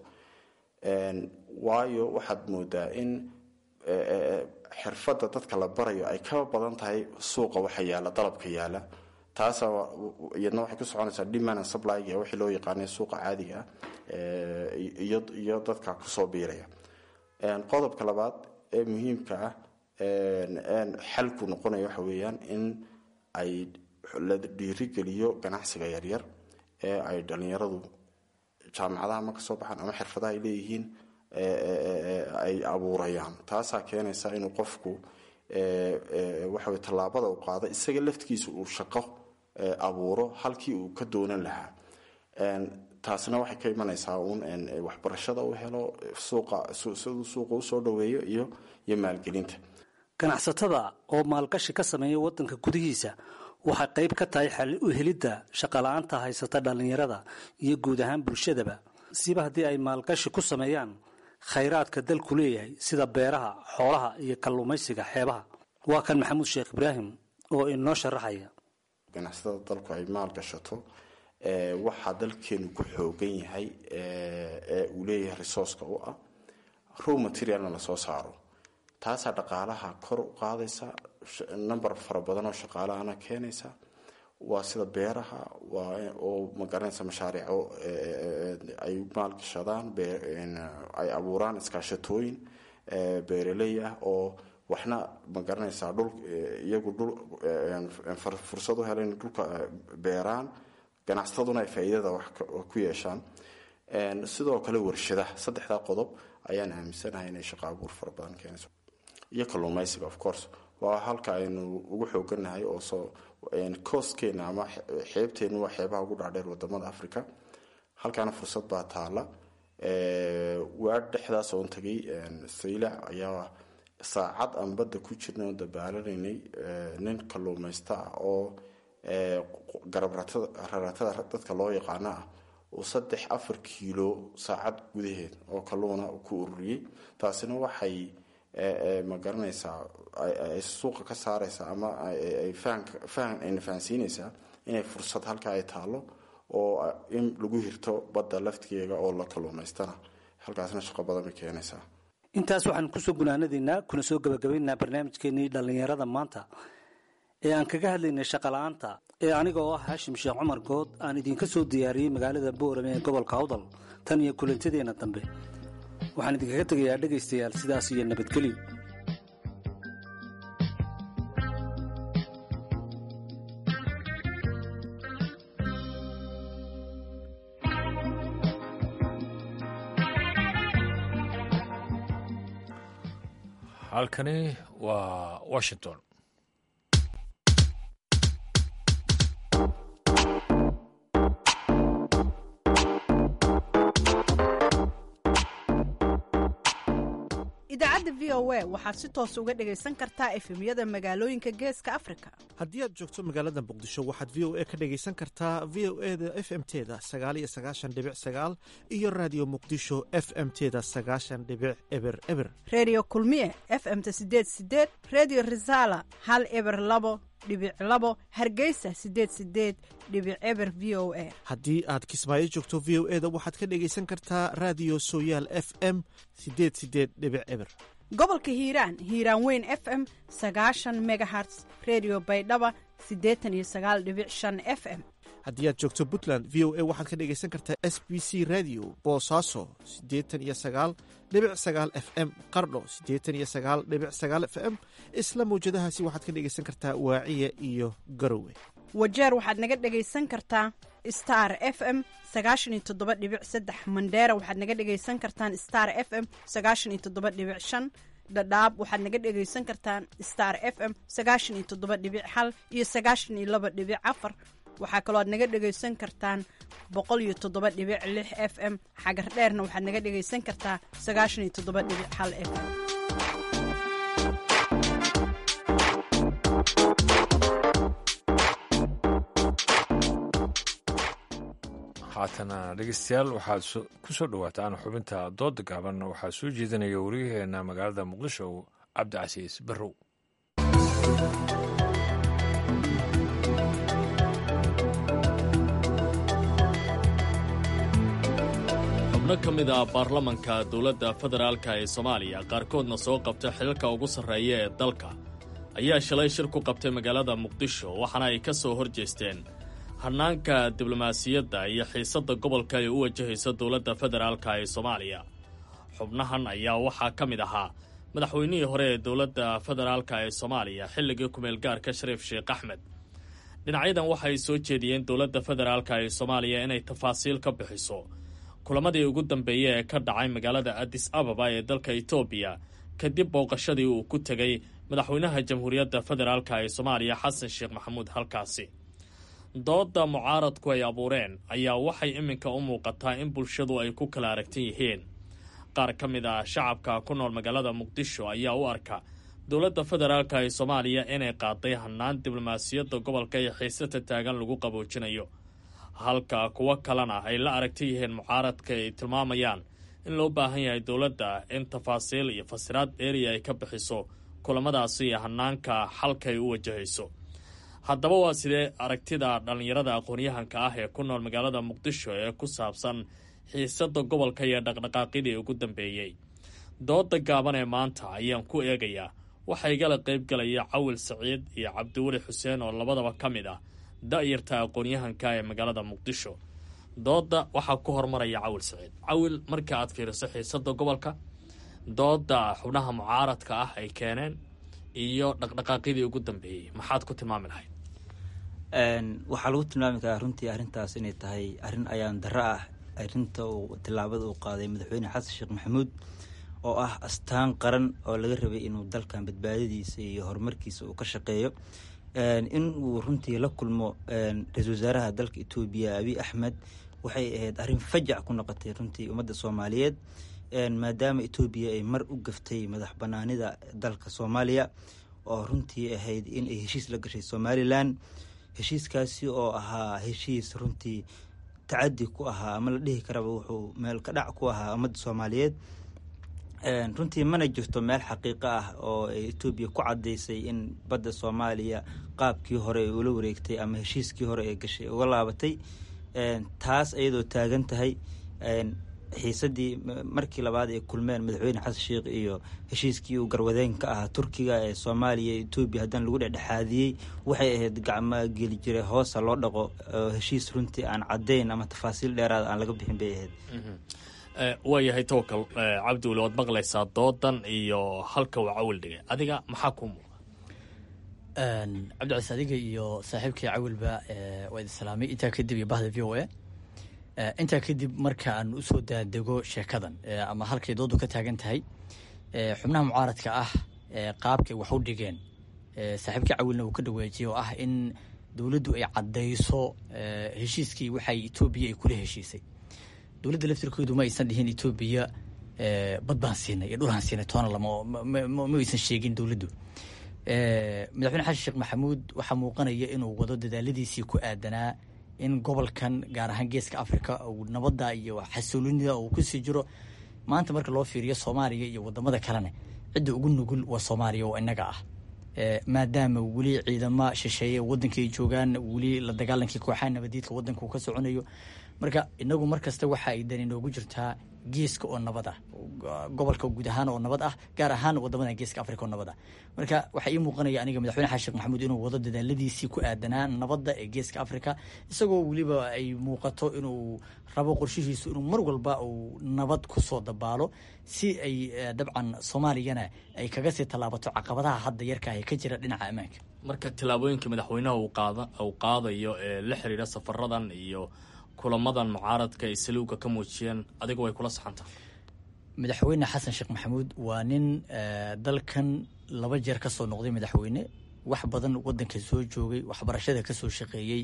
[SPEAKER 13] waayo waxaad moodaa in xirfadda dadka la barayo ay ka badan tahay suuqa waxa yaala dalabka yaala taasa iyadna waxay ku soconaysaa demand and supplyga wixii loo yaqaanay suuqa caadiga ah iyo iyo dadka kusoo biiraya qodobka labaad ee muhiimka ah xalku noqonaya waxa weeyaan in ay la dhiirigeliyo ganacsiga yaryar ee ay dhalinyaradu jaamacadaha ma kasoo baxaan ama xirfadaha ay leeyihiin ay abuurayaan taasaa keenaysa inuu qofku waxawey tallaabada u qaado isaga laftigiisa uu shaqo abuuro halkii uu ka doonan lahaa taasna waxay ka imanaysaa uun waxbarashada u helo suuqa siduu suuqa usoo dhaweeyo iyo iyo maalgelinta
[SPEAKER 11] ganacsatada oo maalgashi ka sameeya waddanka gudihiisa waxay qayb ka tahay xal u helidda shaqala-aanta haysata dhallinyarada iyo guud ahaan bulshadaba siba haddii ay maalgashi ku sameeyaan khayraadka dalku leeyahay sida beeraha xoolaha iyo kalluumaysiga xeebaha waa kan maxamuud sheekh ibraahim oo inoo sharaxaya
[SPEAKER 13] ganacsatada dalku ay maal gashato waxaa dalkeenu ku xoogan yahay ee uu leeyahay resourceka u ah row materialna lasoo saaro taasaa dhaqaalaha kor u qaadaysa number fara badan oo shaqaalahana keenaysa waa sida beeraha oo magaranaysa mashaariico ay maalgashadaan ay abuuraan iskaashatooyin beeraley ah oo waxna magaranaysaa dhul iyagu dhul fursad u helen dhulka beeraan ganacsataduna ay faa'iidada wax ku yeeshaan sidoo kale warshadaha saddexdaa qodob ayaan aaminsanahay inay shaqo abuur fara badan keenayso iyo kalluumaysiga of course waa halka aynu ugu xoogannahay oo soo coostkeena ama xeebteenu waa xeebaha ugu dhaadheer wadamada africa halkaana fursad baa taala waa dhexdaas oon tagay saylac ayaa saacad aan badda ku jirna oo dabaalaneynay nin kalluumaysta ah oo garabraratada dadka loo yaqaano ah uu saddex afar kiilo saacad gudaheed oo kalluuna ku ururiyey taasina waxay ma garanaysaa ay suuqa ka saaraysaa ama fahan ayna fahansiinaysaa inay fursad halka ay taalo oo in lagu hirto badda laftigeega oo la kalluumaystana halkaasna shaqo badan bay keenaysaa
[SPEAKER 11] intaas waxaan kusoo gunaanadaynaa kuna soo gabagabaynaynaa barnaamijkeenii dhallinyarada maanta ee aan kaga hadlaynay shaqala-aanta ee aniga oo ah haashim sheekh cumar good aan idinka soo diyaariyey magaalada boorame ee gobolka awdal tan iyo kulantadeenna dambe waxaan idinkaga tegayaa dhegaystayaal sidaas iyo nabadgelyo
[SPEAKER 1] halkani waa washington
[SPEAKER 15] idaacadda v o a waxaad si toos uga dhegaysan kartaa efemyada magaalooyinka geeska afrika
[SPEAKER 2] haddii aad joogto magaalada muqdisho waxaad v o a ka dhegaysan kartaa v o e da f m teda sagaaliyo sagaashan dhibic sagaal iyo raadiyo muqdisho f m teda sagaashan dhibic eber eber
[SPEAKER 15] reediyo kulmiye f m ta sideed sideed reediyo risaala hal eber labo dhibic labo hargeysa sideed sideed dhibic eber v o a
[SPEAKER 2] haddii aad kismaayo joogto v o e da waxaad ka dhegaysan kartaa raadiyo sooyaal f m sideed sideed dhibic eber
[SPEAKER 15] gobolka hiiraan hiiraan weyn f m sagaashan megaherts redio baydhaba siddeetan iyo sagaal dhibic shan f m
[SPEAKER 2] haddii aad joogto puntland v o a waxaad ka dhegaysan kartaa s b c radio boosaaso siddeetan iyo sagaal dhibic sagaal f m qardho siddeetan iyo sagaal dhibic sagaal f m isla mawjadahaasi waxaad ka dhegaysan kartaa waaciya iyo garowe
[SPEAKER 15] wajeer waxaad naga dhegaysan kartaa star f m sagaashan iyo toddoba dhibic saddex mandheera waxaad naga dhegaysan kartaan star f m sagaashan iyo toddoba dhibic shan dhadhaab waxaad naga dhegaysan kartaan star f m sagaashan iyo toddoba dhibic hal iyo sagaashan iyo laba dhibic afar waxaa kaloo aad naga dhegaysan kartaan boqol iyo toddoba dhibic lix f m xagar dheerna waxaad naga dhegaysan kartaa sagaashan iyo toddoba dhibic hal f m
[SPEAKER 1] haatana dhegeystayaal waxaad ku soo dhowaataan xubinta dooda gaaban waxaa soo jeedinaya wariyaheena magaalada muqdisho cabdicasiis barrow
[SPEAKER 16] xubno ka mid ah baarlamanka dowladda federaalka ee soomaaliya qaarkoodna soo qabta xilalka ugu sarreeya ee dalka ayaa shalay shir ku qabtay magaalada muqdisho waxaana ay ka soo hor jeesteen hannaanka diblomaasiyadda iyo xiisadda gobolka ay u wajahayso dowladda federaalka ee soomaaliya xubnahan ayaa waxaa ka mid ahaa madaxweynihii hore ee dowladda federaalka ee soomaaliya xilligii kumeelgaarka shariif sheekh axmed dhinacyadan waxay soo jeediyeen dowladda federaalka ee soomaaliya inay tafaasiil ka bixiso kulamadii ugu dambeeyey ee ka dhacay magaalada addis ababa ee dalka etoobiya kadib booqashadii uu ku tegay madaxweynaha jamhuuriyadda federaalka ee soomaaliya xasan sheekh maxamuud halkaasi doodda mucaaradku ay abuureen ayaa waxay iminka u muuqataa in bulshadu ay ku kala aragtan yihiin qaar ka mid ah shacabka ku nool magaalada muqdisho ayaa u arka dowladda federaalka ee soomaaliya inay qaaday hannaan diblomaasiyadda gobolka iyo xiisata taagan lagu qaboojinayo halka kuwo kalena ay la aragta yihiin mucaaradka ay tilmaamayaan in loo baahan yahay dowladda in tafaasiil iyo fasiraad dheeriya ay ka bixiso kulamadaasi iyo hannaanka xalka ay u wajahayso haddaba waa sidee aragtida dhallinyarada aqoon-yahanka ah ee ku nool magaalada muqdisho ee ku saabsan xiisadda gobolka iyo dhaqdhaqaaqyadii ugu dambeeyey dooda gaaban ee maanta ayaan ku eegayaa waxaa igala qayb galaya cawil saciid iyo cabdiweli xuseen oo labadaba ka mid ah da'yarta aqoon-yahanka ee magaalada muqdisho dooda waxaa ku hormaraya cawil saciid cawil marka aad fiiriso xiisadda gobolka dooda xubnaha mucaaradka ah ay keeneen iyo dhaqdhaqaaqyadii ugu dambeeyey maxaad ku tilmaami lahayd
[SPEAKER 17] waxaa lagu tilmaami karaa runtii arrintaas inay tahay arrin ayaan darro ah arrinta uu tillaabada uu qaaday madaxweyne xasan sheekh maxamuud oo ah astaan qaran oo laga rabay inuu dalkan badbaadadiisa iyo horumarkiisa uu ka shaqeeyo in uu runtii la kulmo ra-iisul wasaaraha dalka etoobiya abiy axmed waxay ahayd arrin fajac ku noqotay runtii ummadda soomaaliyeed maadaama etoobiya ay mar u gaftay madax banaanida dalka soomaaliya oo runtii ahayd in ay heshiis la gashay somalilan heshiiskaasi oo ahaa heshiis runtii tacadi ku ahaa ama la dhihi karaba wuxuu meel ka dhac ku ahaa ummadda soomaaliyeed runtii mana jirto meel xaqiiqo ah oo etoobiya ku cadaysay in badda soomaaliya qaabkii hore ay ula wareegtay ama heshiiskii hore ee gashay uga laabatay taas iyadoo taagan tahay xiisadii markii labaad ay kulmeen madaxweyne xasan sheekh iyo heshiiskii uu garwadeen ka ahaa turkiga ee soomaaliya etoobiya haddana lagu dhexdhexaadiyey waxay ahayd gacmo geli jiray hoosa loo dhaqo heshiis runtii aan caddayn ama tafaasiil dheeraada aan laga bixin bay ahayd
[SPEAKER 16] waayahay towakal cabdiweli waad maqlaysaa doodan iyo halka uu cawil dhigay adiga maxaa kuu muuqa
[SPEAKER 18] cabdicasiis adiga iyo saaxiibkii cawilba waa idin salaamay intaa kadib iyo bahda v o a intaa kadib marka aan usoo daadego sheekadan ama halkay doodu ka taagan tahay xubnaha mucaaradka ah qaabkay wax u dhigeen saaxiibkii cawilna uu ka dhaweejiyay oo ah in dowladdu ay caddayso heshiiskii waxay etoobiya ay kula heshiisay dowladda laftirkoodu ma aysan dhihin etoobiya bad baan siinay iyo dhulaan siinay toona lama ma aysan sheegin dowladdu madaxweyne xasan sheekh maxamuud waxaa muuqanaya inuu wado dadaaladiisii ku aadanaa in gobolkan gaar ahaan geeska africa uu nabadda iyo xasiloonida uu kusii jiro maanta marka loo fiiriyo soomaaliya iyo wadamada kalena cidda ugu nugul waa soomaaliya oo inaga ah maadaama weli ciidamo shisheeye wadanka ay joogaan weli la dagaalankii kooxaha nabadiidka wadanka uu ka soconayo marka inagu markasta waxa ay dani noogu jirtaa geeska oo nabad ah gobolka guud ahaan oo nabad ah gaar ahaan wadamada geeska africa oo nabad ah marka waxaa ii muuqanaya aniga madaxweyne xasan sheekh maxamuud inuu wado dadaaladiisii ku aadanaa nabadda ee geeska africa isagoo weliba ay muuqato inuu rabo qorshihiisu inuu mar walba uu nabad kusoo dabaalo si ay dabcan soomaaliyana ay kaga sii tallaabato caqabadaha hadda yarka ah ee ka jira dhinaca ammaanka
[SPEAKER 16] marka tillaabooyinka madaxweynaha uu qaadayo ee la xiriira safaradan iyo kulamadan mucaaradka ay saliuga ka muujiyeen adigu way kula saxantaha
[SPEAKER 18] madaxweyne xasan sheekh maxamuud waa nin dalkan laba jeer ka soo noqday madaxweyne wax badan wadanka soo joogay waxbarashada ka soo shaqeeyey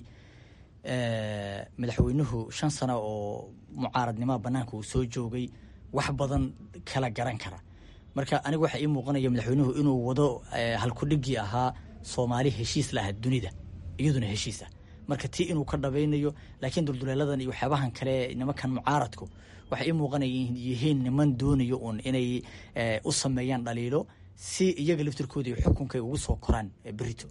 [SPEAKER 18] madaxweynuhu shan sano oo mucaaradnimaha banaanka uu soo joogay wax badan kala garan kara marka aniga waxaa ii muuqanaya madaxweynuhu inuu wado halkudhigii ahaa soomaali heshiis la aha dunida iyaduna heshiis ah marka tii inuu ka dhabaynayo laakiin dulduleeladan iyo waxyaabahan kale nimankan mucaaradku waxay ii muuqanaya yihiin niman doonayo uun inay u sameeyaan dhaliilo si iyaga laftirkooda iyo xukunka ay ugu soo koraan berito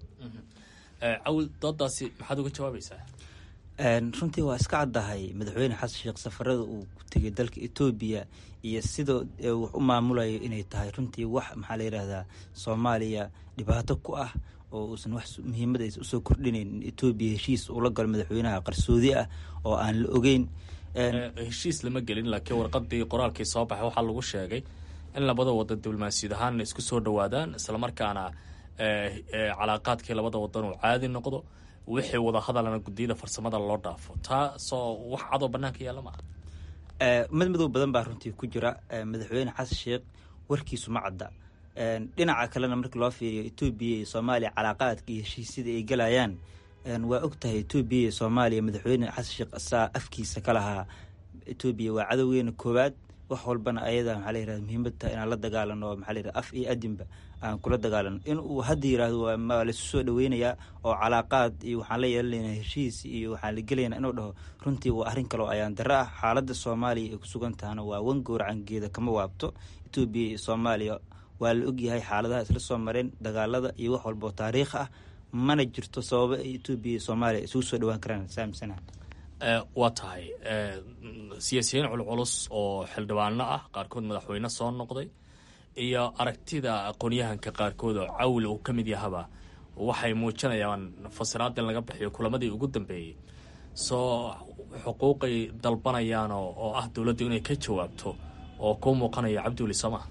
[SPEAKER 16] cawil doodaasi maxaad uga jawaabaysaa
[SPEAKER 17] runtii waa iska caddahay madaxweyne xasan sheekh safarada uu ku tegay dalka etoobiya iyo sida wax u maamulayo inay tahay runtii wax maxaa la yidhaahdaa soomaaliya dhibaato ku ah oo uusan wax muhiimad aysa usoo kordhinayn in etoobiya heshiis ula galo madaxweynaha qarsoodi ah oo aan la ogeyn
[SPEAKER 16] heshiis lama gelin laakiin warqadii qoraalkii soo baxay waxaa lagu sheegay in labada wadan diblomaasiyad ahaan isku soo dhawaadaan islamarkaana calaaqaadkii labada wadan uu caadi noqdo wixii wada hadalana gudiyada farsamada loo dhaafo taasoo wax cadoo banaanka yaalla maaha
[SPEAKER 17] mid madow badan baa runtii ku jira madaxweyne xasan sheekh warkiisu ma cadda dhinaca kalena marka loo fiiriyo etoobiya iyo soomaaliya calaaqaadka iyo heshiisyada ay galayaan waa og tahay etoobiya iyo soomaaliya madaxweyne xasan sheekh asaa afkiisa ka lahaa etoobiya waa cadowgeena koowaad wax walbana ayada maxaa la yirahda muhiimad tahay inaan la dagaalano maxaa la yirahda af iyo adinba aan kula dagaalano in uu hadda yiraahdo waa laisu soo dhaweynayaa oo calaaqaad iyo waxaan la yeelanaynaa heshiis iyo waxaan la gelaynaa inuu dhaho runtii waa arrin kaloo ayaan darro ah xaaladda soomaaliya ay ku sugan tahana waa wan gowracangeeda kama waabto etoobiya iyo soomaaliya waa la ogyahay xaaladaha isla soo mareen dagaalada iyo wax walbao taariikh ah mana jirto sababo ay etoobiya iyo soomaaliya isugu soo dhawaan karaan saamsana
[SPEAKER 16] waa tahay siyaasiyiin culculus oo xildhibaano ah qaarkood madaxweyne soo noqday iyo aragtida aqoonyahanka qaarkood oo cawil uu ka mid yahaba waxay muujinayaan fasiraad in laga bixiyo kulamadii ugu dambeeyey soo xuquuqay dalbanayaan oo ah dowladdu inay ka jawaabto oo kuu muuqanaya cabdiweli sooma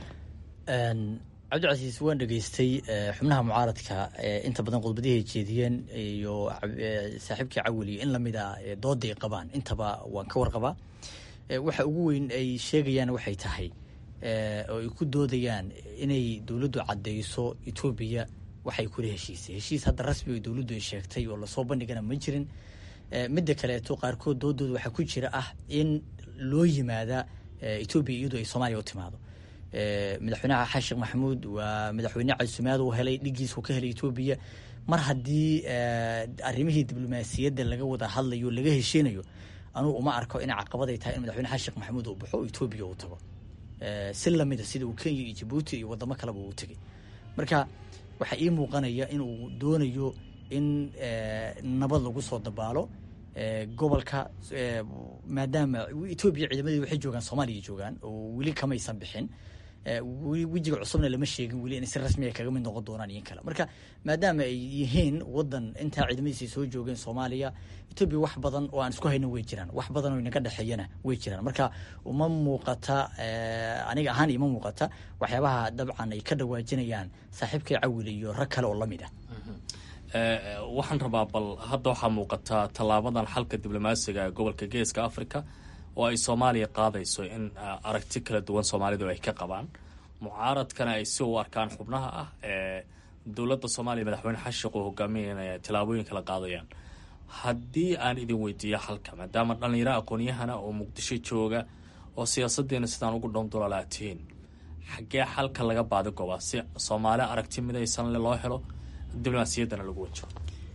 [SPEAKER 18] cabdicasiis waan dhegeystay xubnaha mucaaradka inta badan khudbadihii ay jeediyeen iyo saaxiibkii cawiliyo in lamid a dooda ay qabaan intaba waan ka warqabaa waxa ugu weyn ay sheegayaan waxay tahay oo ay ku doodayaan inay dowladdu caddeyso etoobiya waxay kula heshiisay heshiis hadda rasmi oo dowladdu ay sheegtay oo lasoo bandhigana ma jirin midda kaleeto qaarkood doodooda waxaa ku jira ah in loo yimaada etoobiya iyadoo ay soomaaliya u timaado madaxweynaha xasan sheekh maxamuud waa madaxweyne casumaad uu helay dhigiis uu ka helay etoobiya mar haddii arrimihii diblomaasiyadda laga wada hadlayo laga hesheynayo anugu uma arko inay caqabaday tahay in madaxweyne xasan sheekh maxamuud uu baxo oo etoobiya uu tago si lamida sida uu kenya iyo jabuuti iyo wadamo kaleba uu tegay marka waxaa ii muuqanaya inuu doonayo in nabad lagu soo dabaalo gobolka maadaama etoobiya ciidamadeed waxay joogaan soomaaliya joogaan oo weli kamaysan bixin wejiga cusubna lama sheegin weli in si rasmi ay kaga mid noqon doonaan iyo kale marka maadaama ay yihiin wadan intaa ciidamadiisa soo joogeen soomaaliya etoobiya wax badan oo aan isku hayno way jiraan wax badan oo inaga dhexeeyana way jiraan marka uma muuqata aniga ahaan ima muuqata waxyaabaha dabcan ay ka dhawaajinayaan saaxiibkay cawil iyo rag kale oo lamid ah
[SPEAKER 16] waxaan rabaa bal hadda waxaa muuqataa tallaabadan xalka diblomaasiga ee gobolka geeska africa oo ay soomaaliya qaadayso in aragti kala duwan soomaalidu ay ka qabaan mucaaradkana ay si u arkaan xubnaha ah ee dowladda soomaaliya madaxweyne xashiq uu hogaaminaya tallaabooyin kala qaadayaan haddii aan idin weydiiyo halka maadaama dhallinyaro aqoon-yahana oo muqdisho jooga oo siyaasaddeena sidaan ugu dhoondololaa tihiin xaggee xalka laga baadi gobaa si soomaali aragti midaysan le loo helo diblomaasiyaddana lagu wajo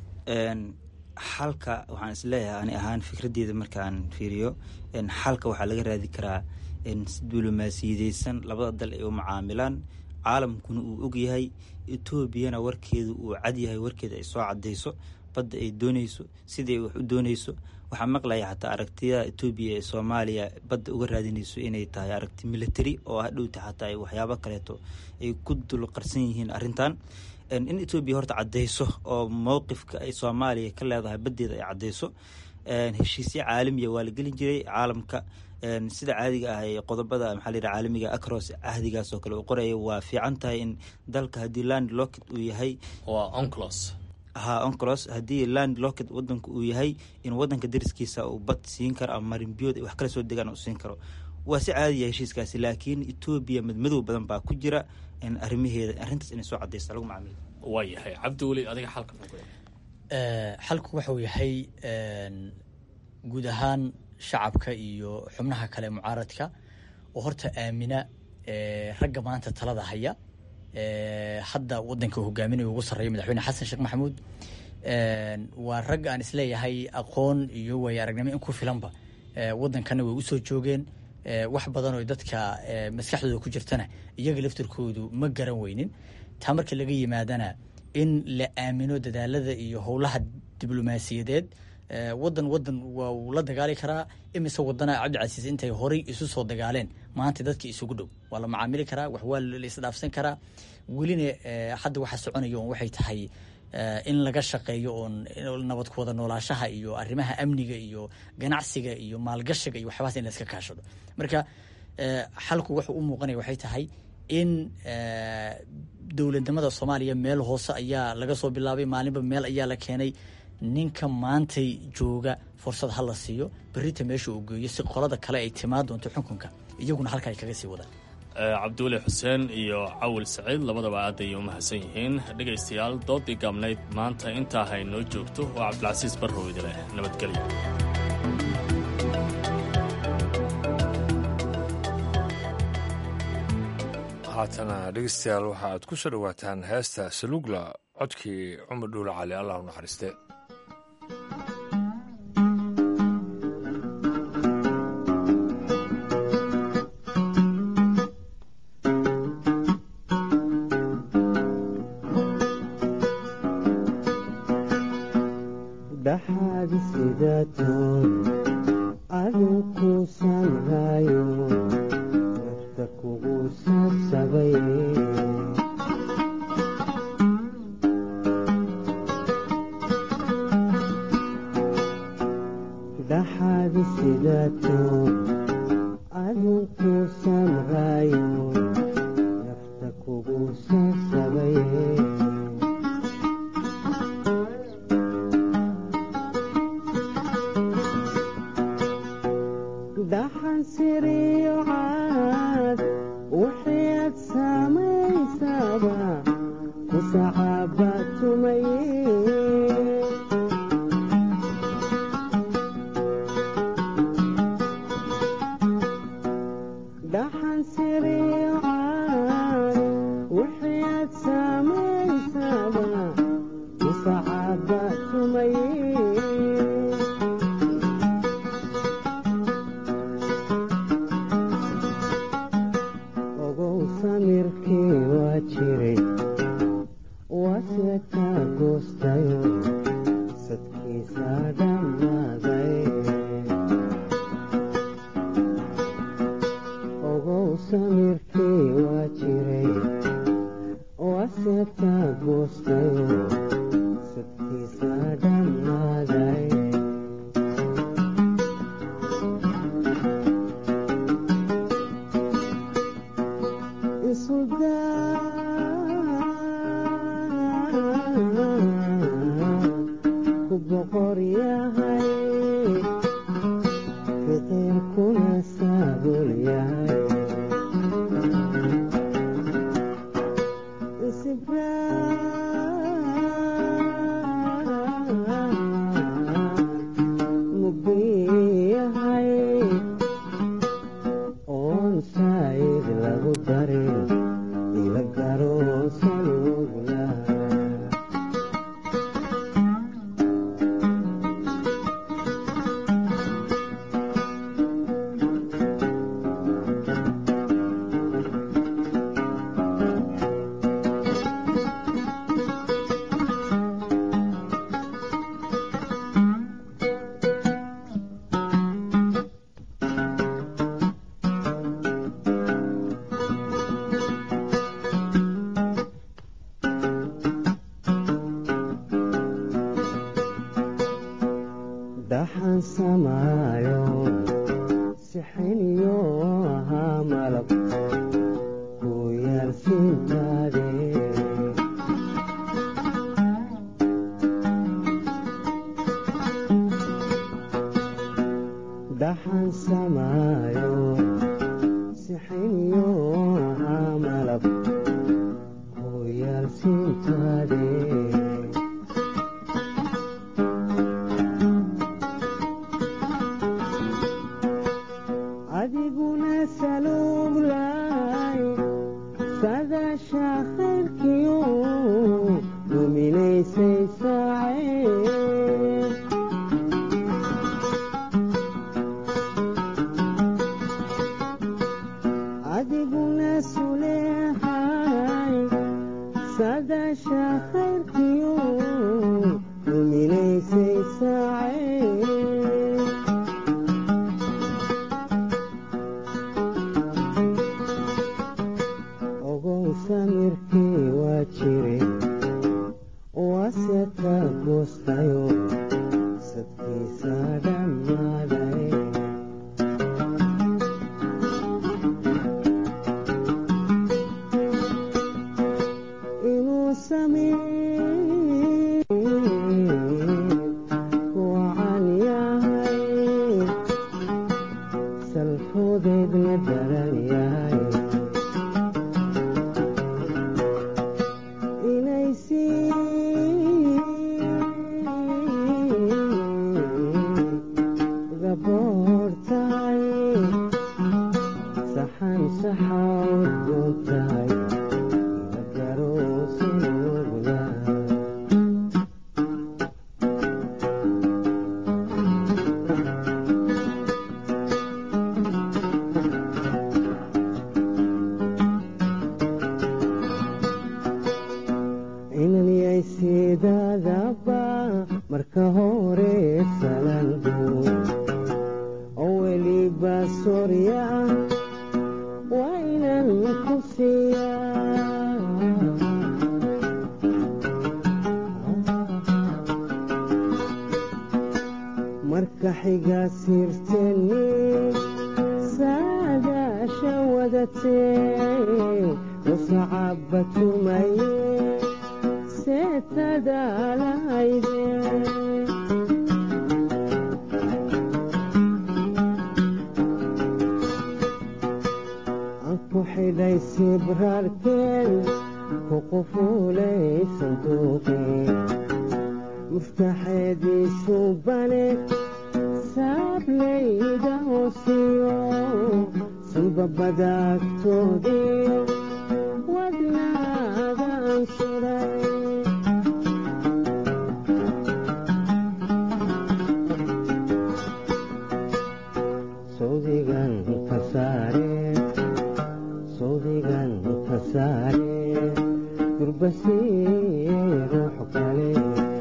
[SPEAKER 17] xalka waxaan isleeyahay ani ahaan fikraddeeda markaan fiiriyo xalka waxaa laga raadi karaa si diblomaasiyadeysan labada dal ay u macaamilaan caalamkuna uu ogyahay etoobiyana warkeedu uu cadyahay warkeeda ay soo cadayso badda ay dooneyso sidii ay wax u dooneyso waxaa maqlaya xataa aragtiyada etoobiya ee soomaaliya badda uga raadinayso inay tahay aragti military oo hadhowta xataa waxyaabo kaleeto ay ku dul qarsan yihiin arrintan in etoobiya horta cadeyso oo mowqifka ay soomaaliya ka leedahay baddeeda ay cadeyso heshiisyo caalamiya waa la gelin jiray caalamka sida caadiga ah ee qodobada maxaa layidhaha caalamiga acros cahdigaas oo kale uu qoraya waa fiican tahay in dalka haddii land locket uu yahay
[SPEAKER 16] waa onclos
[SPEAKER 17] ha onclos haddii land locket wadanka uu yahay in wadanka dariskiisa uu bad siin karo ama marinbiyood ay wax kala soo degaan uu siin karo waa si caadiya heshiiskaasi laakiin etoobiya madmadow badan baa ku jira arrimaheeda arrintaas inay soo cadaysta lagu macaamilo
[SPEAKER 16] waa yahay cabdiweli adiga xalka
[SPEAKER 18] xalku wuxuu yahay guud ahaan shacabka iyo xubnaha kale mucaaradka oo horta aamina ragga maanta talada haya hadda wadanka hogaaminaya ugu sarreeya madaxweyne xasan sheekh maxamuud waa rag aan isleeyahay aqoon iyo waaya aragnimo in ku filanba wadankana way usoo joogeen wax badan oo dadka maskaxdooda ku jirtana iyaga laftirkoodu ma garan weynin taa marka laga yimaadana in la aamino dadaalada iyo howlaha diblomaasiyadeed wadan wadan waa uu la dagaali karaa imise wadana cabdicasiis intay horay isu soo dagaaleen maanta dadka isugu dhow waa la macaamili karaa wax waa la isdhaafsan karaa welina hadda waxa soconayo on waxay tahay in laga shaqeeyo oon nabad ku wada noolaashaha iyo arrimaha amniga iyo ganacsiga iyo maalgashiga iyo waxyabaas in la iska kaashado marka xalku wuxuu u muuqanaya waxay tahay in dowladnimada soomaaliya meel hoose ayaa laga soo bilaabay maalinba meel ayaa la keenay ninka maantay jooga fursad ha la siiyo berita meesha uu geeyo si qolada kale ay timaa doonto xukunka iyaguna halka ay kaga sii wadaan
[SPEAKER 16] cabdiweli xuseen iyo cawil saciid labadaba aad ayay u mahadsan yihiin dhegaystayaal doodii gaabnayd maanta intaa hay noo joogto waa cabdilcasiis barrow idileh nabadgelyo
[SPEAKER 1] haatana dhegeystayaal waxa aad ku soo dhowaataan heesta salugla codkii cumar dhuule cali allah u naxariiste
[SPEAKER 19] adiguna saluglay sadasha khayrkiyo duminaysay saacee adiguna suleehay sadasha khayrkiyo duminaysay saacee ogow samirkii waa jire waase ka goostayo sadkiisa dhammaaday inuu samee wacan yahay salfoodeedna daran yahay inay sii gaboor tahay saxan saxaawd doon tahay inanyay sidaadaba marka hore salandu oo weliba sorya waa inan ku siiyaa marka xiga sirteni saadaasha wadatee usacaba tumaye seetadaalahayde aan ku xidhay sibraarkeen ku qufuulay sanduuqeen muftaxeediisu bane saablayda hoosiyo sunbabadaagtoodiyo wadnaagaan suray sawdigan ka saare sawdigan ka saare durbasiye ruux kale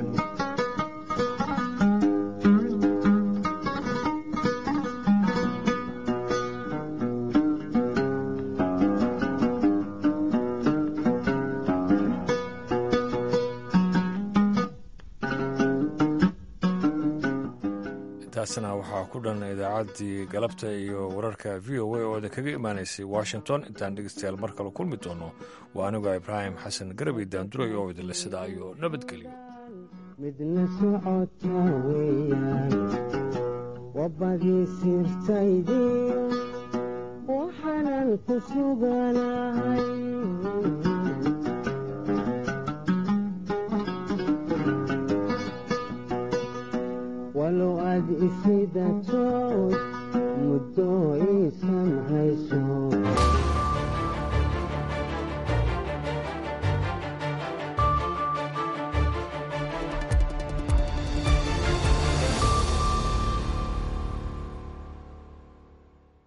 [SPEAKER 1] taasna waxaa ku dhan idaacaddii galabta iyo wararka v o a oo idinkaga imaanaysay washington intaan dhegeystayaal mar kale kulmi doono waa anigoo ibraahim xasan garabay daanduray oo idinle sidaa iyo nabadgelyo
[SPEAKER 19] midna socota weeyaan wabbadii sirtaydii waxaanan ku suganahay